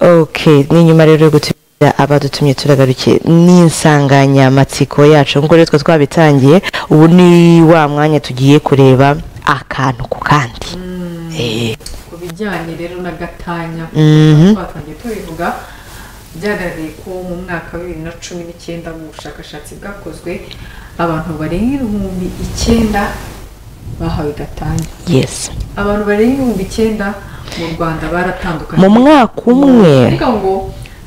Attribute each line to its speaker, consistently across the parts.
Speaker 1: Okay, ni nyuma rero yo gutumira abadutumye turagarukiye n'insanganyamatsiko yacu nk'uko rero twa twabitangiye ubu ni wa mwanya tugiye kureba akantu ku kandi Eh,
Speaker 2: ku bijyanye rero na gatanya
Speaker 1: Mhm.
Speaker 2: twatangiye tubivuga byagaragaye ko mu mwaka wa bibiri na cumi n'icyenda mu bushakashatsi bwakozwe abantu barenga ibihumbi icyenda bahawe gatanya
Speaker 1: yes
Speaker 2: abantu barenga ibihumbi icyenda mu rwanda baratandukanye
Speaker 1: mu mwaka umwe
Speaker 2: ariko ngo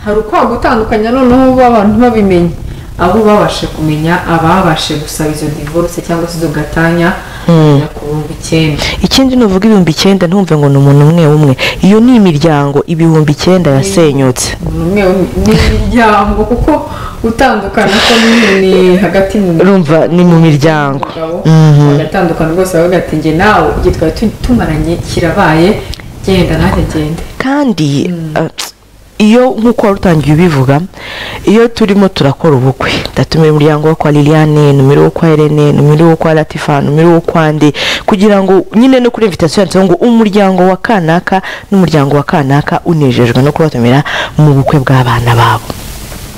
Speaker 2: hari ukwanga gutandukanya noneho ubu abantu babimenye abo babashe kumenya ababashe gusaba izo divorce cyangwa se izo gatanya bagera ku bihumbi icyenda
Speaker 1: ikindi nuvuga ibihumbi icyenda ntumve ngo ni umuntu umwe umwe iyo ni imiryango ibihumbi icyenda yasenyutse
Speaker 2: umuntu umwe n'imiryango kuko gutandukana ko ni hagati mu
Speaker 1: urumva ni mu miryango
Speaker 2: mugabo
Speaker 1: Mhm.
Speaker 2: bagatandukana rwose baravuga bati njye nawe igihe twari tu- tumaranye kirabaye genda nanjye ngende
Speaker 1: kandi eh, iyo nk'uko wari utangiye ubivuga iyo turimo turakora ubukwe ndatumira umuryango wo kwa liliane numero wo kwa Irene numero wo kwa latifa numero wo kwa ndi kugira ngo nyine no kuri invitation yanditseho ngo umuryango wa kanaka n'umuryango wa kanaka unejejwe no kubatumira mu bukwe bw'abana babo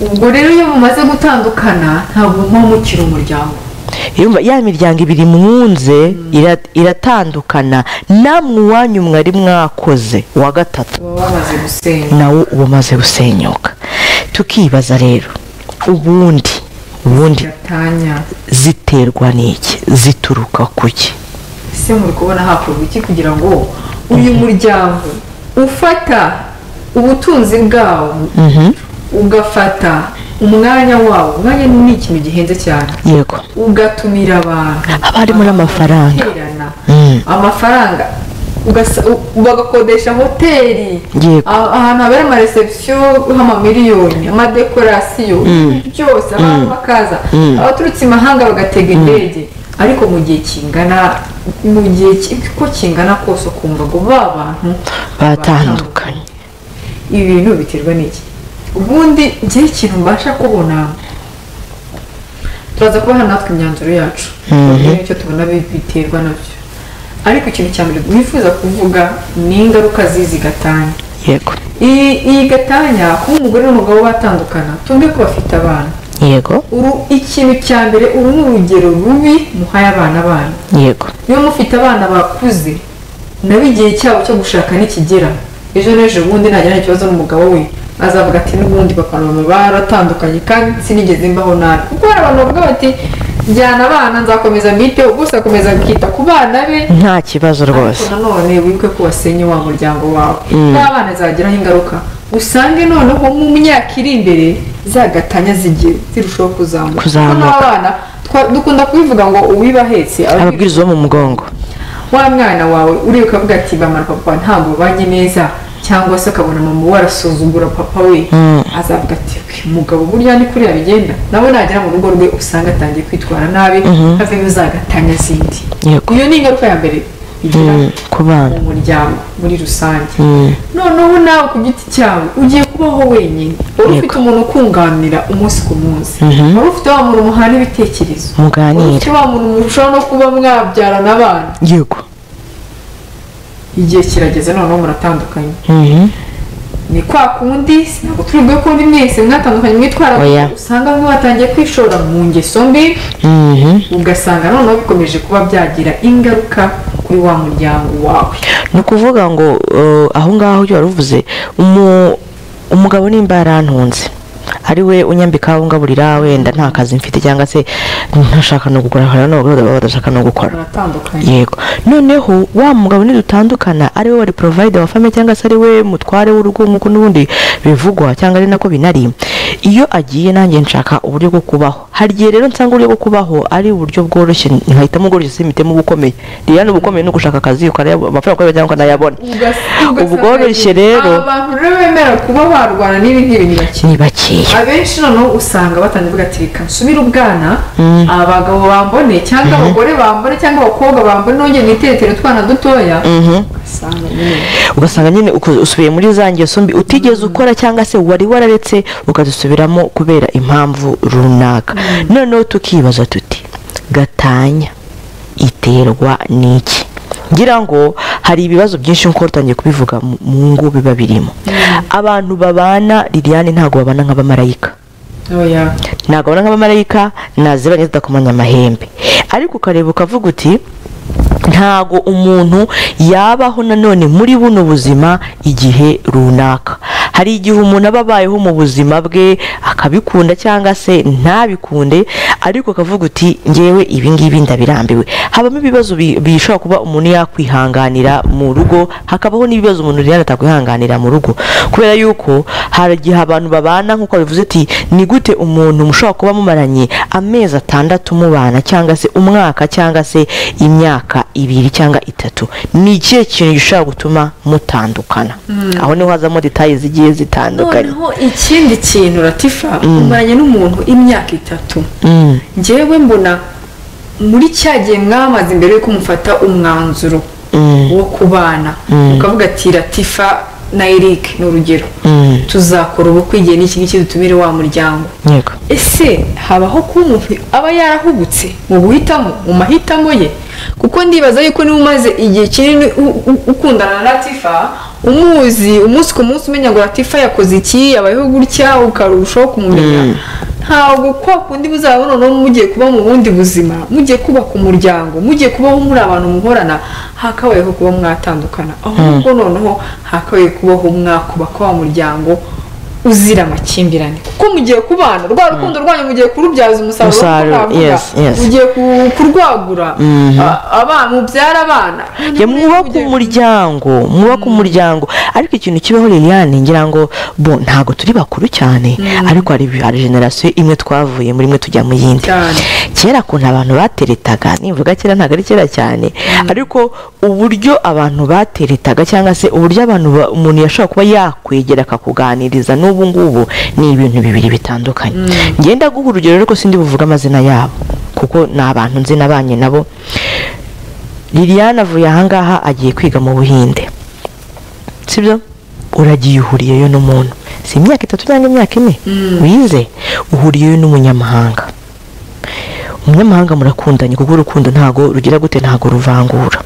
Speaker 2: ubwo rero iyo mumaze gutandukana ntabwo muba mukiri umuryango
Speaker 1: Yumva, ya miryango ibiri mwunze ira- iratandukana namwe uwanyu mwari mwakoze wa gatatu
Speaker 2: baba bamaze gusenya
Speaker 1: nawo uba umaze gusenyuka tukibaza rero ubundi ubundi
Speaker 2: gatanya
Speaker 1: ziterwa n'iki zituruka ku ki
Speaker 2: ese muri kubona hakorwa iki kugira ngo uyu muryango ufata ubutunzi bwawo
Speaker 1: Mhm,
Speaker 2: ugafata umwanya wawo umwanya ni ikintu gihenze cyane
Speaker 1: yego
Speaker 2: ugatumira abantu
Speaker 1: Haba harimo n'amafaranga.
Speaker 2: Bagaterana.
Speaker 1: Mm.
Speaker 2: amafaranga ugasa- u- bagakodesha hoteli
Speaker 1: Yego.
Speaker 2: A- ahantu habera amaresebusiyo h'amamiliyoni amadekorasiyo byose abantu bakaza abaturutse imahanga bagatega indege ariko mu gihe kingana mu gihe ki- uko kingana kose ukumva ngo ba bantu
Speaker 1: batandukanye
Speaker 2: ibi bintu biterwa n'iki ubundi njye ikintu mbasha kubona turaza kubaha natwe imyanzuro yacu tubabwire icyo tubona bi- biterwa nabyo ariko ikintu cya mbere wifuza kuvuga ni ingaruka z'izi gatanya
Speaker 1: yego
Speaker 2: iyi iyi gatanya kuba umugore n'umugabo batandukana tumbe ko bafite abana
Speaker 1: yego
Speaker 2: Uru- ikintu cya mbere uru ni urugero rubi muhaye abana banyu
Speaker 1: yego
Speaker 2: niba mufite abana bakuze nabo igihe cyabo cyo gushaka nikigera ejo n'ejo bundi nagirana ikibazo n'umugabo we azavuga ati n'ubundi papa na mama baratandukanye kandi sinigeze mbaho nabi kuko hari abantu bavuga bati njyana abana nzakomeza mbiteho gusa akomeza kwita ku bana be
Speaker 1: nta kibazo rwose
Speaker 2: ariko nanone wibuke ko wasenye wa muryango wawe n'abana zagiraho ingaruka usange noneho mu myaka iri imbere zagatanya zigiye zirushaho kuzamuka
Speaker 1: Kuzamuka.
Speaker 2: kuko n'abana twa- dukunda kubivuga ngo uwiba ahetse aba yibwe
Speaker 1: ababwiriza bo mu mugongo
Speaker 2: wa mwana wawe uriya ukavuga ati mama na papa ntabwo babanye neza cyangwa se ukabona mama we arasuzugura papa we azavuga ati "Uyu mugabo burya ni kuriya bigenda nabo nagera mu rugo rwe usanga atangiye kwitwara nabi havemo za gatanya zindi
Speaker 1: Yego.
Speaker 2: iyo ni ingaruka ya mbere igira
Speaker 1: Mm, ku bana
Speaker 2: mu muryango muri rusange noneho nawe ku giti cyawe ugiye kubaho wenyine wari ufite umuntu ukunganira umunsi ku munsi wari ufite wa muntu muhana ibitekerezo wari
Speaker 1: muganire
Speaker 2: ufite wa muntu mushobora no kuba mwabyarana abana
Speaker 1: yego
Speaker 2: igihe kirageze noneho muratandukanye
Speaker 1: Mhm,
Speaker 2: ni kwa kundi sinabwo turi bwe kundi mwese mwatandukanye mwitwara
Speaker 1: Oya.
Speaker 2: usanga bamwe batangiye kwishora mu ngeso mbi
Speaker 1: mhm.
Speaker 2: ugasanga noneho bikomeje kuba byagira ingaruka kuri wa muryango wawe
Speaker 1: ni ukuvuga ngo eh, aho ngaho ibyo wari uvuze umu- umugabo nimba yarantunze ari we unyambika ungaburira wenda nta kazi mfite cyangwa se ntashaka no gukora hari n'abagore baba badashaka no gukora
Speaker 2: muratandukanye
Speaker 1: yego noneho wa mugabo nidutandukana ari we wari provide wa famille cyangwa se ari we mutware w'urugo nk'uko n'ubundi bivugwa cyangwa ari nako binari iyo agiye nanjye nshaka uburyo bwo kubaho hari igihe rero nsanga uburyo bwo kubaho ari uburyo bworoshye nkahitamo ubworoshye simitemo ubukomeye ririya ni ubukomeye ni ugushaka akazi ukareba amafaranga ukareba cyangwa ukanayabona
Speaker 2: Ugas- ugasanga
Speaker 1: ubworoshye
Speaker 2: nyine,
Speaker 1: rero
Speaker 2: aba bantu rero bemera kuba barwana n'ibi ngibi ni bake
Speaker 1: ni bakeya
Speaker 2: abenshi noneho usanga batangiye kuvuga ati reka nsubire ubwana abagabo bambone cyangwa abagore bambone cyangwa abakobwa bambone nongeye niteretera utwana dutoya ugasanga nyine
Speaker 1: ugasanga nyine uko- usubiye muri za ngeso mbi utigeze ukora cyangwa se wari wararetse ukazisubiramo kubera impamvu runaka noneho tukibaza tuti gatanya iterwa n'iki ngira ngo hari ibibazo byinshi nk'uko utangiye kubivuga mu- mu ngo biba birimo abantu babana liliane ntabwo babana nk'abamarayika
Speaker 2: oya
Speaker 1: ntabwo abona nk'abamarayika nazibanye zidakomanya amahembe ariko ukareba ukavuga uti ntabwo umuntu yabaho nanone muri buno buzima igihe runaka hari igihe umuntu aba abayeho mu buzima bwe akabikunda cyangwa se ntabikunde ariko akavuga uti ngewe ibi ngibi ndabirambiwe habamo ibibazo bi- bishobora kuba umuntu yakwihanganira mu rugo hakabaho n'ibibazo umuntu rero atakwihanganira mu rugo kubera yuko hari igihe abantu babana nk'uko bivuze ati ni gute umuntu mushobora kuba mumaranye amezi atandatu mubana cyangwa se umwaka cyangwa se imyaka ibiri cyangwa itatu ni ikihe kintu gishobora gutuma mutandukana aho niho hazamo detaye zigiye zitandukanye
Speaker 2: noneho ikindi kintu ratifa umaranye n'umuntu imyaka itatu
Speaker 1: Mm.
Speaker 2: njyewe mbona muri cya gihe mwamaze imbere yuko mufata umwanzuro
Speaker 1: Mm.
Speaker 2: wo kubana ukavuga ati ratifa na eric ni urugero
Speaker 1: Mm.
Speaker 2: tuzakora ubukwe igihe n'iki ngiki dutumire wa muryango
Speaker 1: yego
Speaker 2: ese habaho kuba umuntu aba yarahubutse mu guhitamo mu mahitamo ye kuko ndibaza yuko niba umaze igihe kinini u- u- ukundana na latifa umuzi umunsi ku munsi umenya ngo latifa yakoze iki yabayeho gutya ukarushaho kumumenya ntabwo kwa kundi buzaba noneho mugiye kuba mu bundi buzima mugiye kubaka umuryango mugiye kubaho muri abantu muhorana hakabayeho kuba mwatandukana ahubwo noneho hakabaye kubaho mwakubaka wa muryango uzira amakimbirane kuko mugiye kubana rwa rukundo rwanyu mugiye kurubyaza umusaruro nk'uko
Speaker 1: Umusaruro,
Speaker 2: navuga.
Speaker 1: yes, yes.
Speaker 2: mugiye ku- kurwagura a- abana mubyara abana
Speaker 1: ya mwubaka umuryango mwubaka umuryango ariko ikintu kibaho liliane ngira ngo bo ntabwo turi bakuru cyane ariko hari hari generasiyo imwe twavuye muri imwe tujya mu yindi
Speaker 2: Cyane.
Speaker 1: kera kuntu abantu bateretaga nivuga kera ntabwo ari kera cyane ariko uburyo abantu bateretaga cyangwa se uburyo abantu ba- umuntu yashobora kuba yakwegera akakuganiriza n'ubu ngubu ni ibintu bibiri bitandukanye ngenda guha urugero ariko sindi buvuge amazina yabo kuko ni abantu nzi nabanye nabo Liliane avuye ahangaha agiye kwiga mu buhinde sibyo uragiye uhuriyeyo n'umuntu si imyaka itatu cyangwa imyaka ine wize uhuriyeyo n'umunyamahanga umunyamahanga murakundanye kuko urukundo ntago rugira gute ntago ruvangura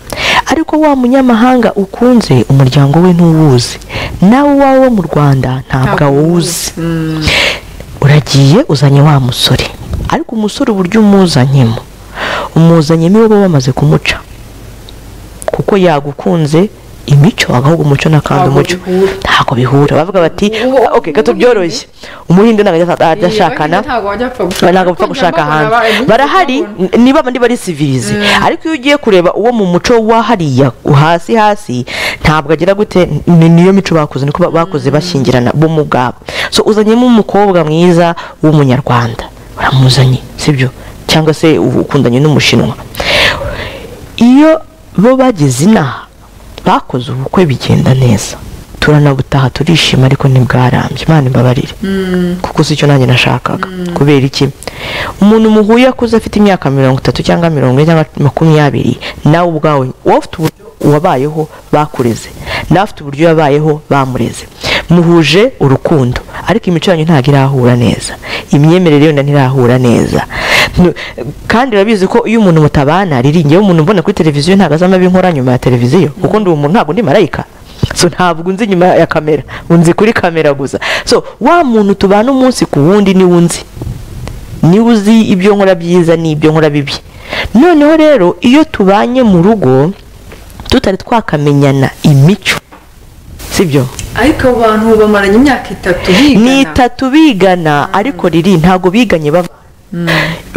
Speaker 1: ariko wa munyamahanga ukunze umuryango we ntuwuzi nawe uwawe wo mu rwanda ntabwo awuzi uragiye uzanye wa musore ariko umusore uburyo umuzanyemo umuzanyemo iyo baba bamaze kumuca kuko yagukunze imico agahugu umuco n'akandi
Speaker 2: Ntabwo
Speaker 1: umuco
Speaker 2: bihura.
Speaker 1: ntabwo bihura bavuga bati
Speaker 2: Ubu-
Speaker 1: "Ah, okay gato byoroshye umuhinde ntabwo ajya- ajya ashakana
Speaker 2: ntabwo wajya apfa gushaka
Speaker 1: ntabwo bapfa gushaka hanze barahari n- niba bandi bari sivirize ariko iyo ugiye kureba uwo mu muco wa hariya hasi hasi ntabwo agira gute ni- niyo mico bakoze niko ba- bakoze bashyingirana bo mu bwabo so uzanyemo umukobwa mwiza w'umunyarwanda uramuzanye sibyo cyangwa se ubu ukundanye n'umushinwa iyo bo bageze inaha bakoze ubukwe bigenda neza turanabutaha turishima ariko ntibwarambye imana imbabarire kuko si cyo nanjye nashakaga kubera iki umuntu muhuye akuze afite imyaka mirongo itatu cyangwa mirongo ine cyangwa makumyabiri nawe ubwawe wowe ufite uburyo wabayeho bakureze nawe afite uburyo yabayeho bamureze muhuje urukundo ariko imico yanyu ntabwo irahura neza imyemerere yenda ntirahura neza Nu- kandi urabizi ko iyo umuntu mutabana riri ngewe umuntu mbona kuri televiziyo ntabwo azi amabi nkora nyuma ya televiziyo kuko ndi umuntu ntabwo ndi marayika so ntabwo unzi nyuma ya kamera unzi kuri kamera gusa so wa muntu tubana umunsi ku wundi niwe unzi niwe uzi ibyo nkora byiza n'ibyo nkora bibi noneho rero iyo tubanye mu rugo tutari twakamenyana imico sibyo
Speaker 2: ariko abo bantu bamaranye imyaka itatu
Speaker 1: ni
Speaker 2: bigana
Speaker 1: itatu bigana ariko riri ntabwo biganye bava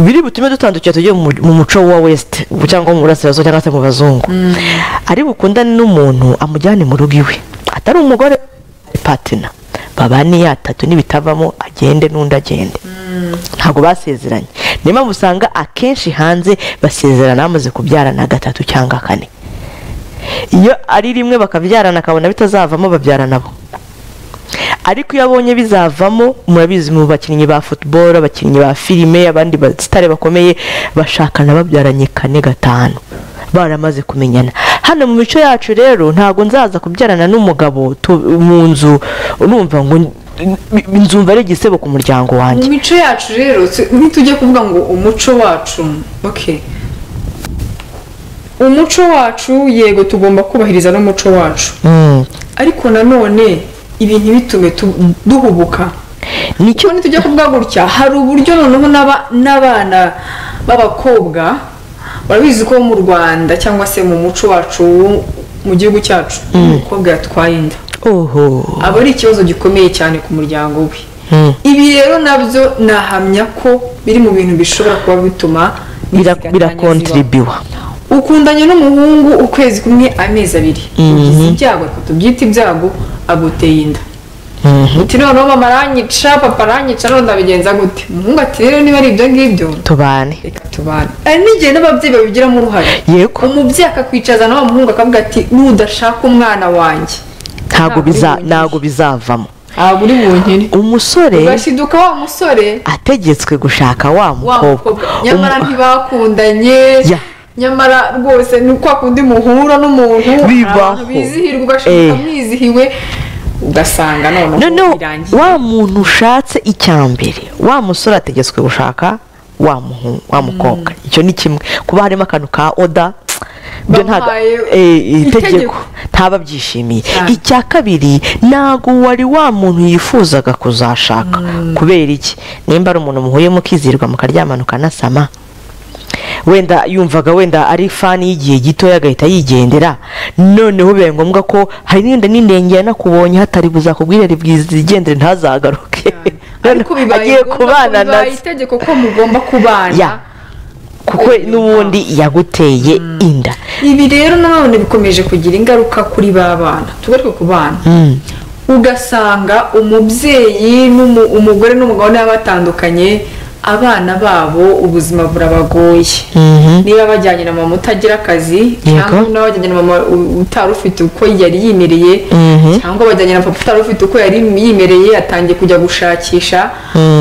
Speaker 1: biri butume dutandukira tujye mu mu muco wa west cyangwa mu burasirazuba cyangwa se mu bazungu ari bukundane n'umuntu amujyane mu rugo iwe atari umugore patina babane yatatu n'ibitavamo agende n'undi agende ntabwo basezeranye niyo mpamvu usanga akenshi hanze basezerana bamaze kubyarana gatatu cyangwa kane iyo ari rimwe bakabyarana akabona bitazavamo babyarana bo ariko iyo abonye bizavamo murabizi mu bakinnyi ba football abakinnyi ba filime abandi basitare bakomeye bashakana babyaranye kane gatanu baramaze kumenyana hano mu mico yacu rero ntabwo nzaza kubyarana n'umugabo tu- mu nzu urumva ngo nzumva ari igisebo ku muryango wanjye
Speaker 2: mu mico yacu rero tu- ntitujye kuvuga ngo umuco wacu ok umuco wacu yego tugomba kubahiriza n'umuco wacu
Speaker 1: Mm.
Speaker 2: ariko nanone ibi ntibitume tu- duhubuka
Speaker 1: nicyo
Speaker 2: icyo nitujya kuvuga gutya hari uburyo noneho n'aba- n'abana b'abakobwa barabizi ko mu rwanda cyangwa se mu muco wacu mu gihugu cyacu umukobwa yatwaye inda
Speaker 1: oho
Speaker 2: aba ari ikibazo gikomeye cyane ku muryango we
Speaker 1: Mm.
Speaker 2: ibi rero nabyo nahamya ko biri mu bintu bishobora kuba bituma
Speaker 1: Bira-
Speaker 2: inzitiramibu zibaho
Speaker 1: birakontribiwa
Speaker 2: ukundanye n'umuhungu ukwezi kumwe amezi abiri ugize ibyago reka tubyite ibyago aguteye inda uti noneho mama aranyica papa aranyica none ndabigenza gute umuhungu ati rero niba ari ibyo ngibyo
Speaker 1: tubane
Speaker 2: reka tubane hari n'igihe n'ababyeyi babigiramo uruhare
Speaker 1: yego
Speaker 2: umubyeyi akakwicaza nawe muhungu akavuga ati nudashaka umwana wanjye
Speaker 1: ntabwo biza
Speaker 2: uri bunkire.
Speaker 1: ntabwo bizavamo
Speaker 2: ntabwo uri bunkire
Speaker 1: umusore
Speaker 2: ugashiduka wa musore
Speaker 1: ategetswe gushaka wa
Speaker 2: wa mukobwa
Speaker 1: mukobwa
Speaker 2: nyamara
Speaker 1: Umu-
Speaker 2: ntibakundanye
Speaker 1: Ya.
Speaker 2: nyamara rwose ni kwa kundi muhura n'umuntu hari
Speaker 1: Bibaho.
Speaker 2: abantu bizihirwa
Speaker 1: Eh.
Speaker 2: ugashiduka mwizihiwe ugasanga noneho
Speaker 1: noneho
Speaker 2: birangiye
Speaker 1: wa muntu ushatse icyambere wa musore ategetswe gushaka wa muhu- wa mukobwa icyo ni kimwe kuba harimo akantu ka oda ibyo ntago-
Speaker 2: Bamuhaye
Speaker 1: eh,
Speaker 2: itegeko.
Speaker 1: itegeko ntaba abyishimiye
Speaker 2: Cyane.
Speaker 1: icya kabiri ntago wari wa muntu yifuzaga kuzashaka kubera iki nimba ari umuntu muhuye mukizirwa mukaryamana ukanasama wenda yumvaga wenda ari fani y'igihe gitoya agahita yigendera noneho bibaye ngombwa ko hari n'inda n'indenge yanakubonye hatari buzakubwire bwizigendere ntazagaruke
Speaker 2: ariko bibaye
Speaker 1: agiye
Speaker 2: ngombwa ko
Speaker 1: kubana
Speaker 2: bibaye
Speaker 1: nazo
Speaker 2: itegeko ko mugomba kubana
Speaker 1: ya kuko n'ubundi yaguteye inda
Speaker 2: ibi rero nanone bikomeje kugira ingaruka kuri ba bana tugaruke ku bana
Speaker 1: Mm.
Speaker 2: ugasanga umubyeyi n'umu- umugore n'umugabo niba batandukanye abana babo ubuzima burabagoye
Speaker 1: Mhm.
Speaker 2: niba bajyanye na mama utagira akazi
Speaker 1: Yego.
Speaker 2: cyangwa niba bajyanye na mama u- utari ufite uko yari yimereye
Speaker 1: Mhm.
Speaker 2: cyangwa bajyanye na papa utari ufite uko yari yimereye atangiye kujya gushakisha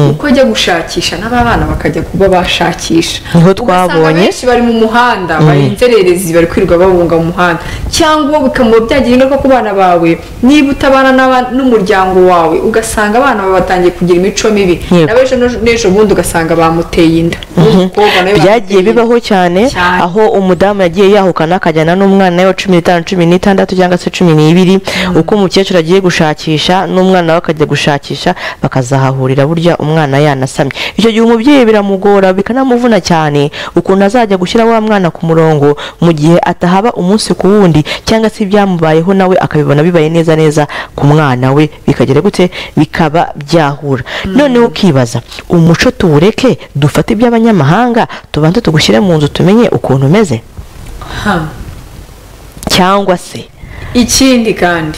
Speaker 2: uko ajya gushakisha n'aba bana bakajya kuba bashakisha
Speaker 1: Niho
Speaker 2: Ugasanga
Speaker 1: twabonye.
Speaker 2: benshi bari mu muhanda bari inzererezi bari kwirirwa babunga mu muhanda cyangwa bikamuba byagira ingaruka ku bana bawe niba utabana n'aba- n'umuryango wawe ugasanga abana bawe batangiye kugira imico mibi
Speaker 1: Yego.
Speaker 2: nawe ejo n'ejo- n'ejo bundi ugasanga bamuteye inda N'umukobwa nawe
Speaker 1: byagiye
Speaker 2: bamuteye inda.
Speaker 1: bibaho cyane
Speaker 2: Cyane.
Speaker 1: aho umudamu yagiye yahukana akajyana n'umwana we wa cumi n'itanu cumi n'itandatu cyangwa se cumi n'ibiri uko umukecuru agiye gushakisha n'umwana we akajya gushakisha bakazahahurira burya umwana yanasamye icyo gihe umubyeyi biramugora bikanamuvuna cyane ukuntu azajya gushyira wa mwana ku murongo mu gihe atahaba umunsi ku wundi cyangwa se ibyamubayeho nawe akabibona bibaye neza neza ku mwana we bikagera gute bikaba byahura noneho ukibaza umuco tuwureke dufate iby'abanyamahanga tubanze tugushyire mu nzu tumenye ukuntu umeze
Speaker 2: Ha.
Speaker 1: cyangwa se
Speaker 2: ikindi kandi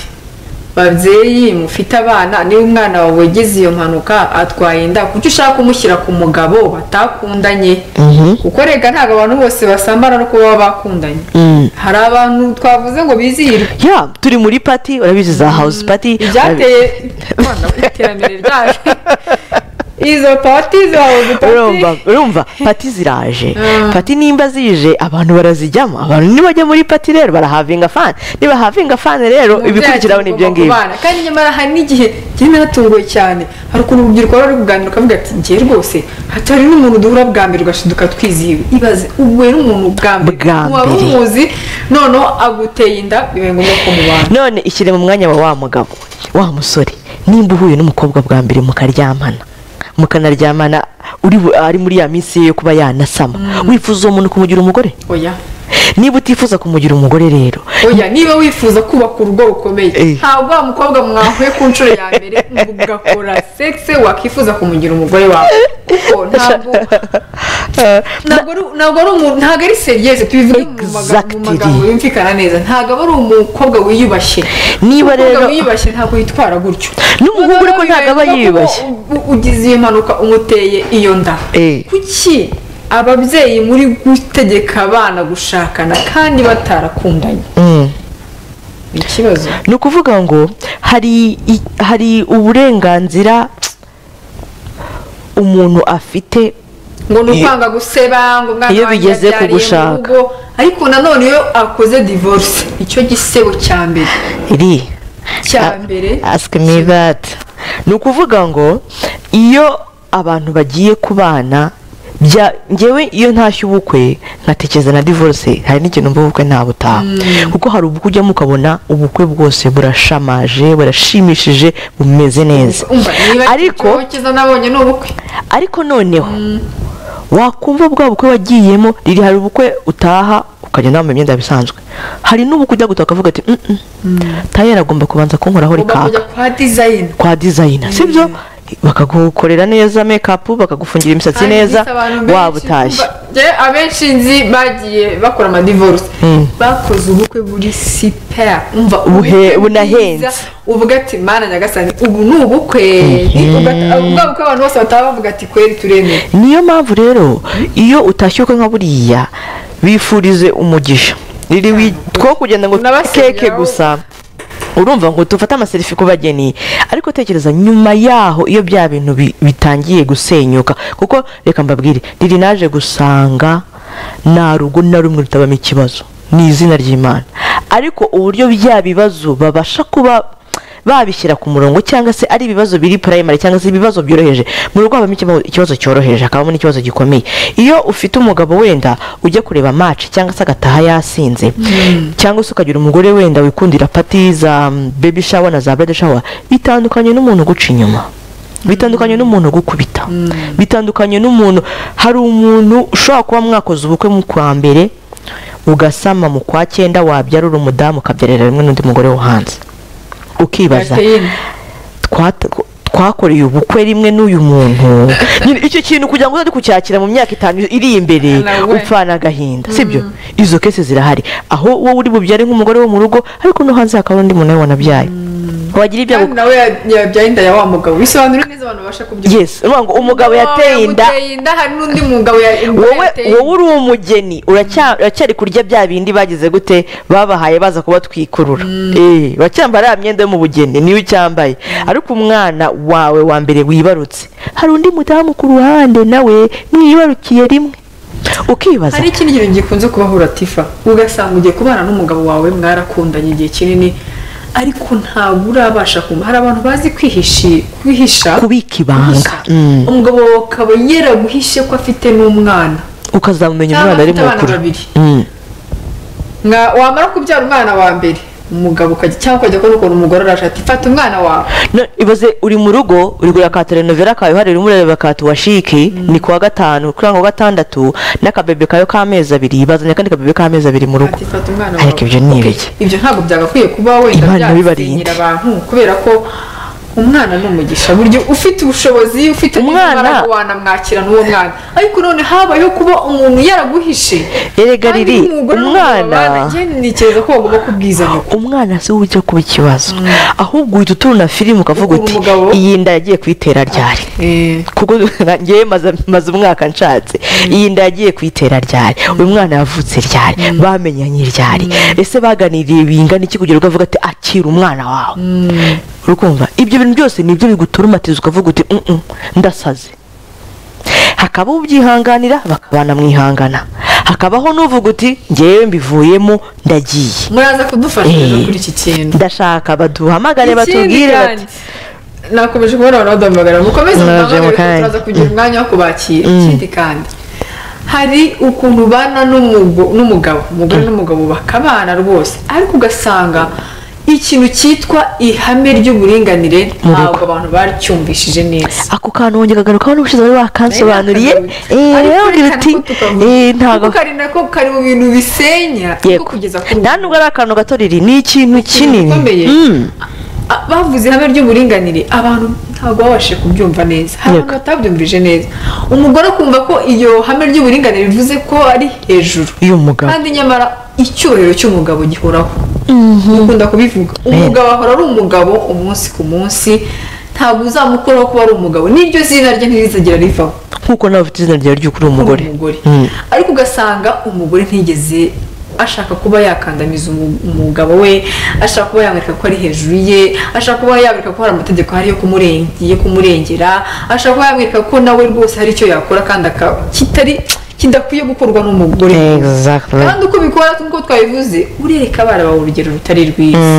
Speaker 2: babyeyi mufite abana niba umwana wawe wagize iyo mpanuka atwaye inda kuki ushaka kumushyira ku mugabo batakundanye
Speaker 1: Mhm.
Speaker 2: kuko rega ntabwo abantu bose basambana no kuba baba bakundanye
Speaker 1: Mm.
Speaker 2: hari abantu twavuze ngo bizihirwe
Speaker 1: ya turi muri pati urabizi za hawuzi pati
Speaker 2: ibyateye Rwanda, iterambere ryaje izo pati zawe
Speaker 1: urumva urumva pati ziraje
Speaker 2: Mm.
Speaker 1: pati nimba zije abantu barazijyamo abantu nibajya muri pati rero barahavinga fani niba havinga fani rero ibikurikiraho ni ibyo ngibyo
Speaker 2: Kubana. kandi nyamara hari n'igihe njye naratunguwe cyane hari ukuntu urubyiruko ruba ruri kuganira ukavuga ati njye rwose hatari n'umuntu duhura bwa mbere ugashiduka twizihiwe ibaze ubwe n'umuntu bwa mbere
Speaker 1: Bwa
Speaker 2: wari
Speaker 1: mbere.
Speaker 2: umuzi noneho aguteye inda bibaye ngombwa ko mubana
Speaker 1: none ishyire mu mwanya wa wa mugabo wa musore nimba uhuye n'umukobwa bwa mbere mukaryamana mukanaryamana uri bu- ari muri ya minsi ye yo kuba yanasama wifuza uwo muntu kumugira umugore
Speaker 2: oya
Speaker 1: niba utifuza kumugira umugore rero
Speaker 2: oya niba wifuza kubaka urugo rukomeye
Speaker 1: Eh.
Speaker 2: ntabwo wa mukobwa mwahuye ku nshuro ya mbere ngo ugakora sekise wakifuza kumugira umugore wawe kuko ntabwo ntabwo ari ntabwo ari umuntu ntabwo ari seriyeze tubivuge mu maga- mu
Speaker 1: Exactly.
Speaker 2: magambo yumvikana neza ntabwo aba ari umukobwa wiyubashye
Speaker 1: Niba
Speaker 2: umukobwa
Speaker 1: rero-
Speaker 2: wiyubashye ntabwo yitwara gutyo
Speaker 1: N'umuhungu ariko ntabwo aba
Speaker 2: Bibaye ngombwa ko
Speaker 1: yiyubashye.
Speaker 2: u- ugize iyo mpanuka umuteye iyo nda
Speaker 1: Eh.
Speaker 2: kuki ababyeyi muri gutegeka abana gushakana kandi batarakundanye
Speaker 1: Mm.
Speaker 2: ni ikibazo
Speaker 1: ni ukuvuga ngo hari i- hari uburenganzira umuntu afite
Speaker 2: ngo ni ukwanga guseba ngo umwana
Speaker 1: Iyo
Speaker 2: wanjye
Speaker 1: bigeze
Speaker 2: yabyariye mu
Speaker 1: kugushaka.
Speaker 2: rugo. ariko nanone iyo akoze divorce icyo gisebo cya mbere
Speaker 1: iri
Speaker 2: cya mbere
Speaker 1: asike mi bati ni ukuvuga ngo iyo abantu bagiye kubana bya ngewe iyo ntashye ubukwe nkatekereza na divorce hari n'ikintu mvuga ubukwe nta butaha kuko hari ubukwe ujyamo ukabona ubukwe bwose burashamaje burashimishije bumeze neza
Speaker 2: umva niba
Speaker 1: ariko
Speaker 2: ariko cyiza nabonye ni ubukwe
Speaker 1: ariko noneho wakumva bwa bukwe wagiyemo riri hari ubukwe utaha ukagenda wambaye imyenda yawe isanzwe hari n'ubukwe ujya gutaka ukavuga ati "Mm-mm, tayeri agomba kubanza kunkoraho
Speaker 2: ugomba
Speaker 1: rikaka
Speaker 2: kujya kwa dizayini
Speaker 1: kwa dizayina sibyo bakagukorera neza mekapu bakagufungira imisatsi neza waba utashye
Speaker 2: abenshi nzi bagiye bakora amadivorce bakoze ubukwe buri sipera umva
Speaker 1: Buhe-
Speaker 2: ubukwe
Speaker 1: bunahenze.
Speaker 2: bwiza, uvuga ati mana nyagasani ubu ni ubukwe Ugata- ubwa bukwe abantu bose bataba bavuga ati kweri turemeye
Speaker 1: niyo mpamvu rero iyo utashye ukwe nka buriya bifurize umugisha riri wi- two kugenda ngo
Speaker 2: Unabasengera
Speaker 1: keke
Speaker 2: wowe.
Speaker 1: gusa urumva ngo tufate amaserifi ku bageni ariko tekereza nyuma yaho iyo bya bintu bi- bitangiye gusenyuka kuko reka mbabwire riri naje gusanga nta rugo na rumwe rutabamo ikibazo ni izina ry'imana ariko uburyo bya bibazo babasha kuba babishyira ku murongo cyangwa se ari ibibazo biri primary cyangwa se ibibazo byoroheje mu rugo habamo ikibazo- ikibazo cyoroheje hakabamo n'ikibazo gikomeye iyo ufite umugabo wenda ujya kureba match cyangwa se agataha yasinze cyangwa se ukagira umugore wenda wikundira pati za mm, baby shower na za bridal shower bitandukanye n'umuntu uguca inyuma bitandukanye n'umuntu ugukubita bitandukanye n'umuntu hari umuntu ushobora kuba mwakoze ubukwe mu kwa mbere ugasama mu kwa cyenda wabyarura umudamu ukabyarira rimwe n'undi mugore wo hanze ukibaza
Speaker 2: Gateyini.
Speaker 1: twata- twakoreye ubukwe rimwe n'uyu muntu Nyine icyo kintu kugira ngo uzajye kucyakira mu myaka itanu iri imbere
Speaker 2: Nawe.
Speaker 1: upfana agahinda sibyo izo kese zirahari aho wowe uri bubyare nk'umugore wo mu rugo ariko no hanze hakaba hari undi muntu nawe wanabyaye wagira ibyago
Speaker 2: kandi nawe ya- yabyaye inda ya wa mugabo bisobanura neza abantu babasha kubyumva
Speaker 1: yes urumva ngo umugabo yateye inda
Speaker 2: yamuteye inda hari n'undi mugabo ya- umugore
Speaker 1: wowe
Speaker 2: yateye inda.
Speaker 1: wowe uri umugeni uracya- uracyari kurya bya bindi bagize gute babahaye baza kubatwikurura Eh, uracyambara ya myenda yo mu bugeni niyo ucyambaye ariko umwana wawe wa mbere wibarutse hari undi mudamu ku ruhande nawe mwibarukiye rimwe ukibaza
Speaker 2: hari ikindi kintu gikunze kubaho uratifa ugasanga ugiye kubana n'umugabo wawe mwarakundanye igihe kinini ariko ntabwo urabasha kumva hari abantu bazi kwihishi- kwihisha
Speaker 1: kubika ibanga
Speaker 2: kwihisha. umugabo wawe akaba yaraguhishe ko afite n'umwana
Speaker 1: ukazamumenya
Speaker 2: cyangwa
Speaker 1: umwana ari
Speaker 2: afite abana
Speaker 1: mukuru
Speaker 2: babiri.
Speaker 1: Mm.
Speaker 2: Mwa- wamara kubyara umwana wa mbere umugabo ukajya cyangwa ukajya kubona ukuntu umugore araje ati fata umwana wawe
Speaker 1: No, ibaze uri mu rugo uri kureba ka telenovela kawe hari urimo urareba ka tuwashiki ni kuwa gatanu kuri ako gatandatu n'akabebe kayo k'amezi abiri bazanye akandi kabebe k'amezi abiri mu rugo
Speaker 2: ati fata umwana wawe
Speaker 1: ariko ibyo ni
Speaker 2: Ok,
Speaker 1: ibiki
Speaker 2: ibyo ntabwo byagakwiye kuba wenda
Speaker 1: Imana ibibarinde.
Speaker 2: byasenyera abantu kubera ko umwana ni umugisha buryo ufite ubushobozi ufite
Speaker 1: Umwana-
Speaker 2: n'imbaraga wanamwakirana uwo mwana ariko none habayeho kuba umuntu yaraguhishe
Speaker 1: Erega
Speaker 2: Kandi
Speaker 1: riri,
Speaker 2: n'umugore
Speaker 1: umwana-
Speaker 2: n'umugabo babana, njye nitekereza ko bagomba kubwiza nyoko
Speaker 1: umwana si we ujya kuba ikibazo ahubwo uhita uturuna filime ukavuga
Speaker 2: Ukura
Speaker 1: uti
Speaker 2: umugabo.
Speaker 1: iyi nda yagiye kuyitera ryari
Speaker 2: Eh,
Speaker 1: kuko ngewe maze maze umwaka nshatse iyi nda yagiye kuyitera ryari uyu mwana yavutse ryari bamenyanye ryari ese baganiriye bingana iki kugira ngo uvuga ati akira umwana wawe uri kumva ibyo bintu byose ni ibyo biguturumatiza ukavuga uti "Mm-mm, ndasaze hakabaho ubyihanganira bakabana mwihangana hakabaho n'uvuga uti ngewe mbivuyemo ndagiye
Speaker 2: muraza kudufasha rero
Speaker 1: Eh.
Speaker 2: kuri iki kintu
Speaker 1: ndashaka baduhamagare
Speaker 2: Ikindi
Speaker 1: batubwire bati
Speaker 2: kandi, nakomeje kubona abantu baduhamagara mukomeze
Speaker 1: Mwaje
Speaker 2: muhamagare
Speaker 1: mu
Speaker 2: kuko
Speaker 1: kanya.
Speaker 2: turaza kugira umwanya wo kubakira ikindi kandi hari ukuntu ubana n'umugo- n'umugabo umugore n'umugabo bakabana rwose ariko ugasanga ikintu cyitwa ihame ry'uburinganire ntabwo abantu baryumvishije neza
Speaker 1: ako kantu wongera ukagarukaho n'ubushize wari wakansobanuriye
Speaker 2: Ariko
Speaker 1: eh, ugira
Speaker 2: reka
Speaker 1: uti
Speaker 2: ntitukavuge.
Speaker 1: eh, ntago
Speaker 2: kuko ari nako kari mu bintu bisenya ariko
Speaker 1: yego
Speaker 2: kugeza kuri ubu
Speaker 1: nta nubwo ari akantu gato riri ni ikintu kinini
Speaker 2: gikomeye.
Speaker 1: Mm.
Speaker 2: A- bavuze ihame ry'uburinganire abantu ntabwo babashije kubyumva neza hari
Speaker 1: Yego.
Speaker 2: abantu batabyumvije neza umugore akumva ko iyo hame ry'uburinganire bivuze ko ari hejuru
Speaker 1: iyo mugabo
Speaker 2: kandi nyamara icyubahiro cy'umugabo gihoraho dukunda kubivuga umugabo ahora ari umugabo umunsi ku munsi ntabwo uzamukuraho kuba ari umugabo n'iryo zina rye ntirizagera rivaho
Speaker 1: nkuko nawe ufite izina ryawe ry'ukuri umugore
Speaker 2: umugore
Speaker 1: Mm.
Speaker 2: ariko ugasanga umugore ntiyigeze ashaka kuba yakandamiza umu- umugabo we ashaka kuba yamwereka ko ari hejuru ye ashaka kuba yamwereka ko hari amategeko ahari yo kumurenge- yo kumurengera ashaka kuba yamwereka ko nawe rwose hari icyo yakora kandi aka- kitari kidakwiye gukorwa n'umugore
Speaker 1: Exactly.
Speaker 2: kandi uko bikora nk'uko twabivuze urereka abana bawe urugero rutari rwiza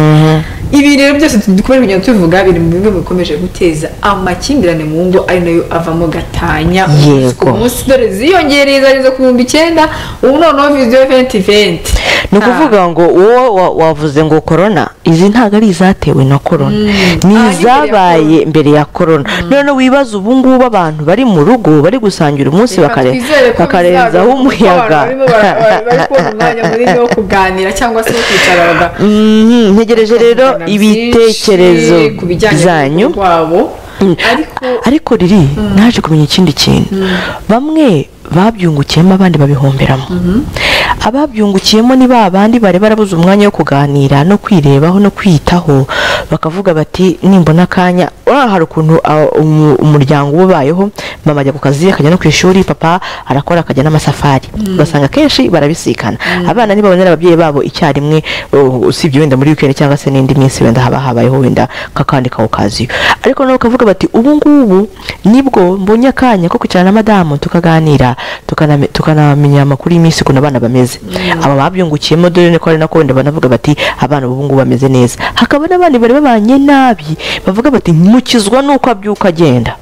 Speaker 2: ibi rero byose dukomeje kugenda tubivuga biri mu bimwe bikomeje guteza amakimbirane mu ngo ari nayo avamo gatanya
Speaker 1: Yego.
Speaker 2: ku munsi dore ziyongereye zageze ku bihumbi icyenda ubu noneho viziyo venti venti
Speaker 1: ni ukuvuga ngo wowe wa- wavuze ngo korona izi ntabwo ari izatewe na korona ni
Speaker 2: Ah, ni mbere ya
Speaker 1: izabaye mbere ya korona none wibaza ubu ngubu abantu bari mu rugo bari gusangira umunsi
Speaker 2: Reka
Speaker 1: bakare-
Speaker 2: twizere ko
Speaker 1: bakarenzaho
Speaker 2: bizagaruka, kuko
Speaker 1: umuyaga
Speaker 2: abantu barimo bara- bari bari kubona umwanya munini wo kuganira cyangwa se wo kwicara baga-
Speaker 1: Mhm, ntegereje rero
Speaker 2: bakavugana byinshi
Speaker 1: ibitekerezo
Speaker 2: ku bijyanye
Speaker 1: zanyu
Speaker 2: n'urugo rwabo
Speaker 1: Mm.
Speaker 2: ariko
Speaker 1: ariko riri naje kumenya ikindi kintu bamwe babyungukiyemo abandi babihomberamo ababyungukiyemo ni ba bandi bari barabuze umwanya wo kuganira no kwirebaho no kwiyitaho bakavuga bati nimbona akanya urabona hari ukuntu ah, umu- umuryango uba ubayeho mama ajya ku kazi akajya no ku ishuri papa arakora akajya n'amasafari ugasanga akenshi barabisikana abana ntibabonera ababyeyi babo icyarimwe uh, usibye wenda muri weekend cyangwa se n'indi minsi wenda haba habayeho wenda kakandi kawo kaziyo ariko nabo bakavuga bati ubu ngubu nibwo mbonye akanya ko kwicara na madamu tukaganira tukaname- tukanamenya amakuru y'iminsi ukuntu abana bameze aba babyungukiyemo dore ni ko ari nako wenda banavuga bati abana ubu ngubu bameze neza hakaba n'abandi bari babanye nabi bavuga bati mukizwa nuko abyuka agenda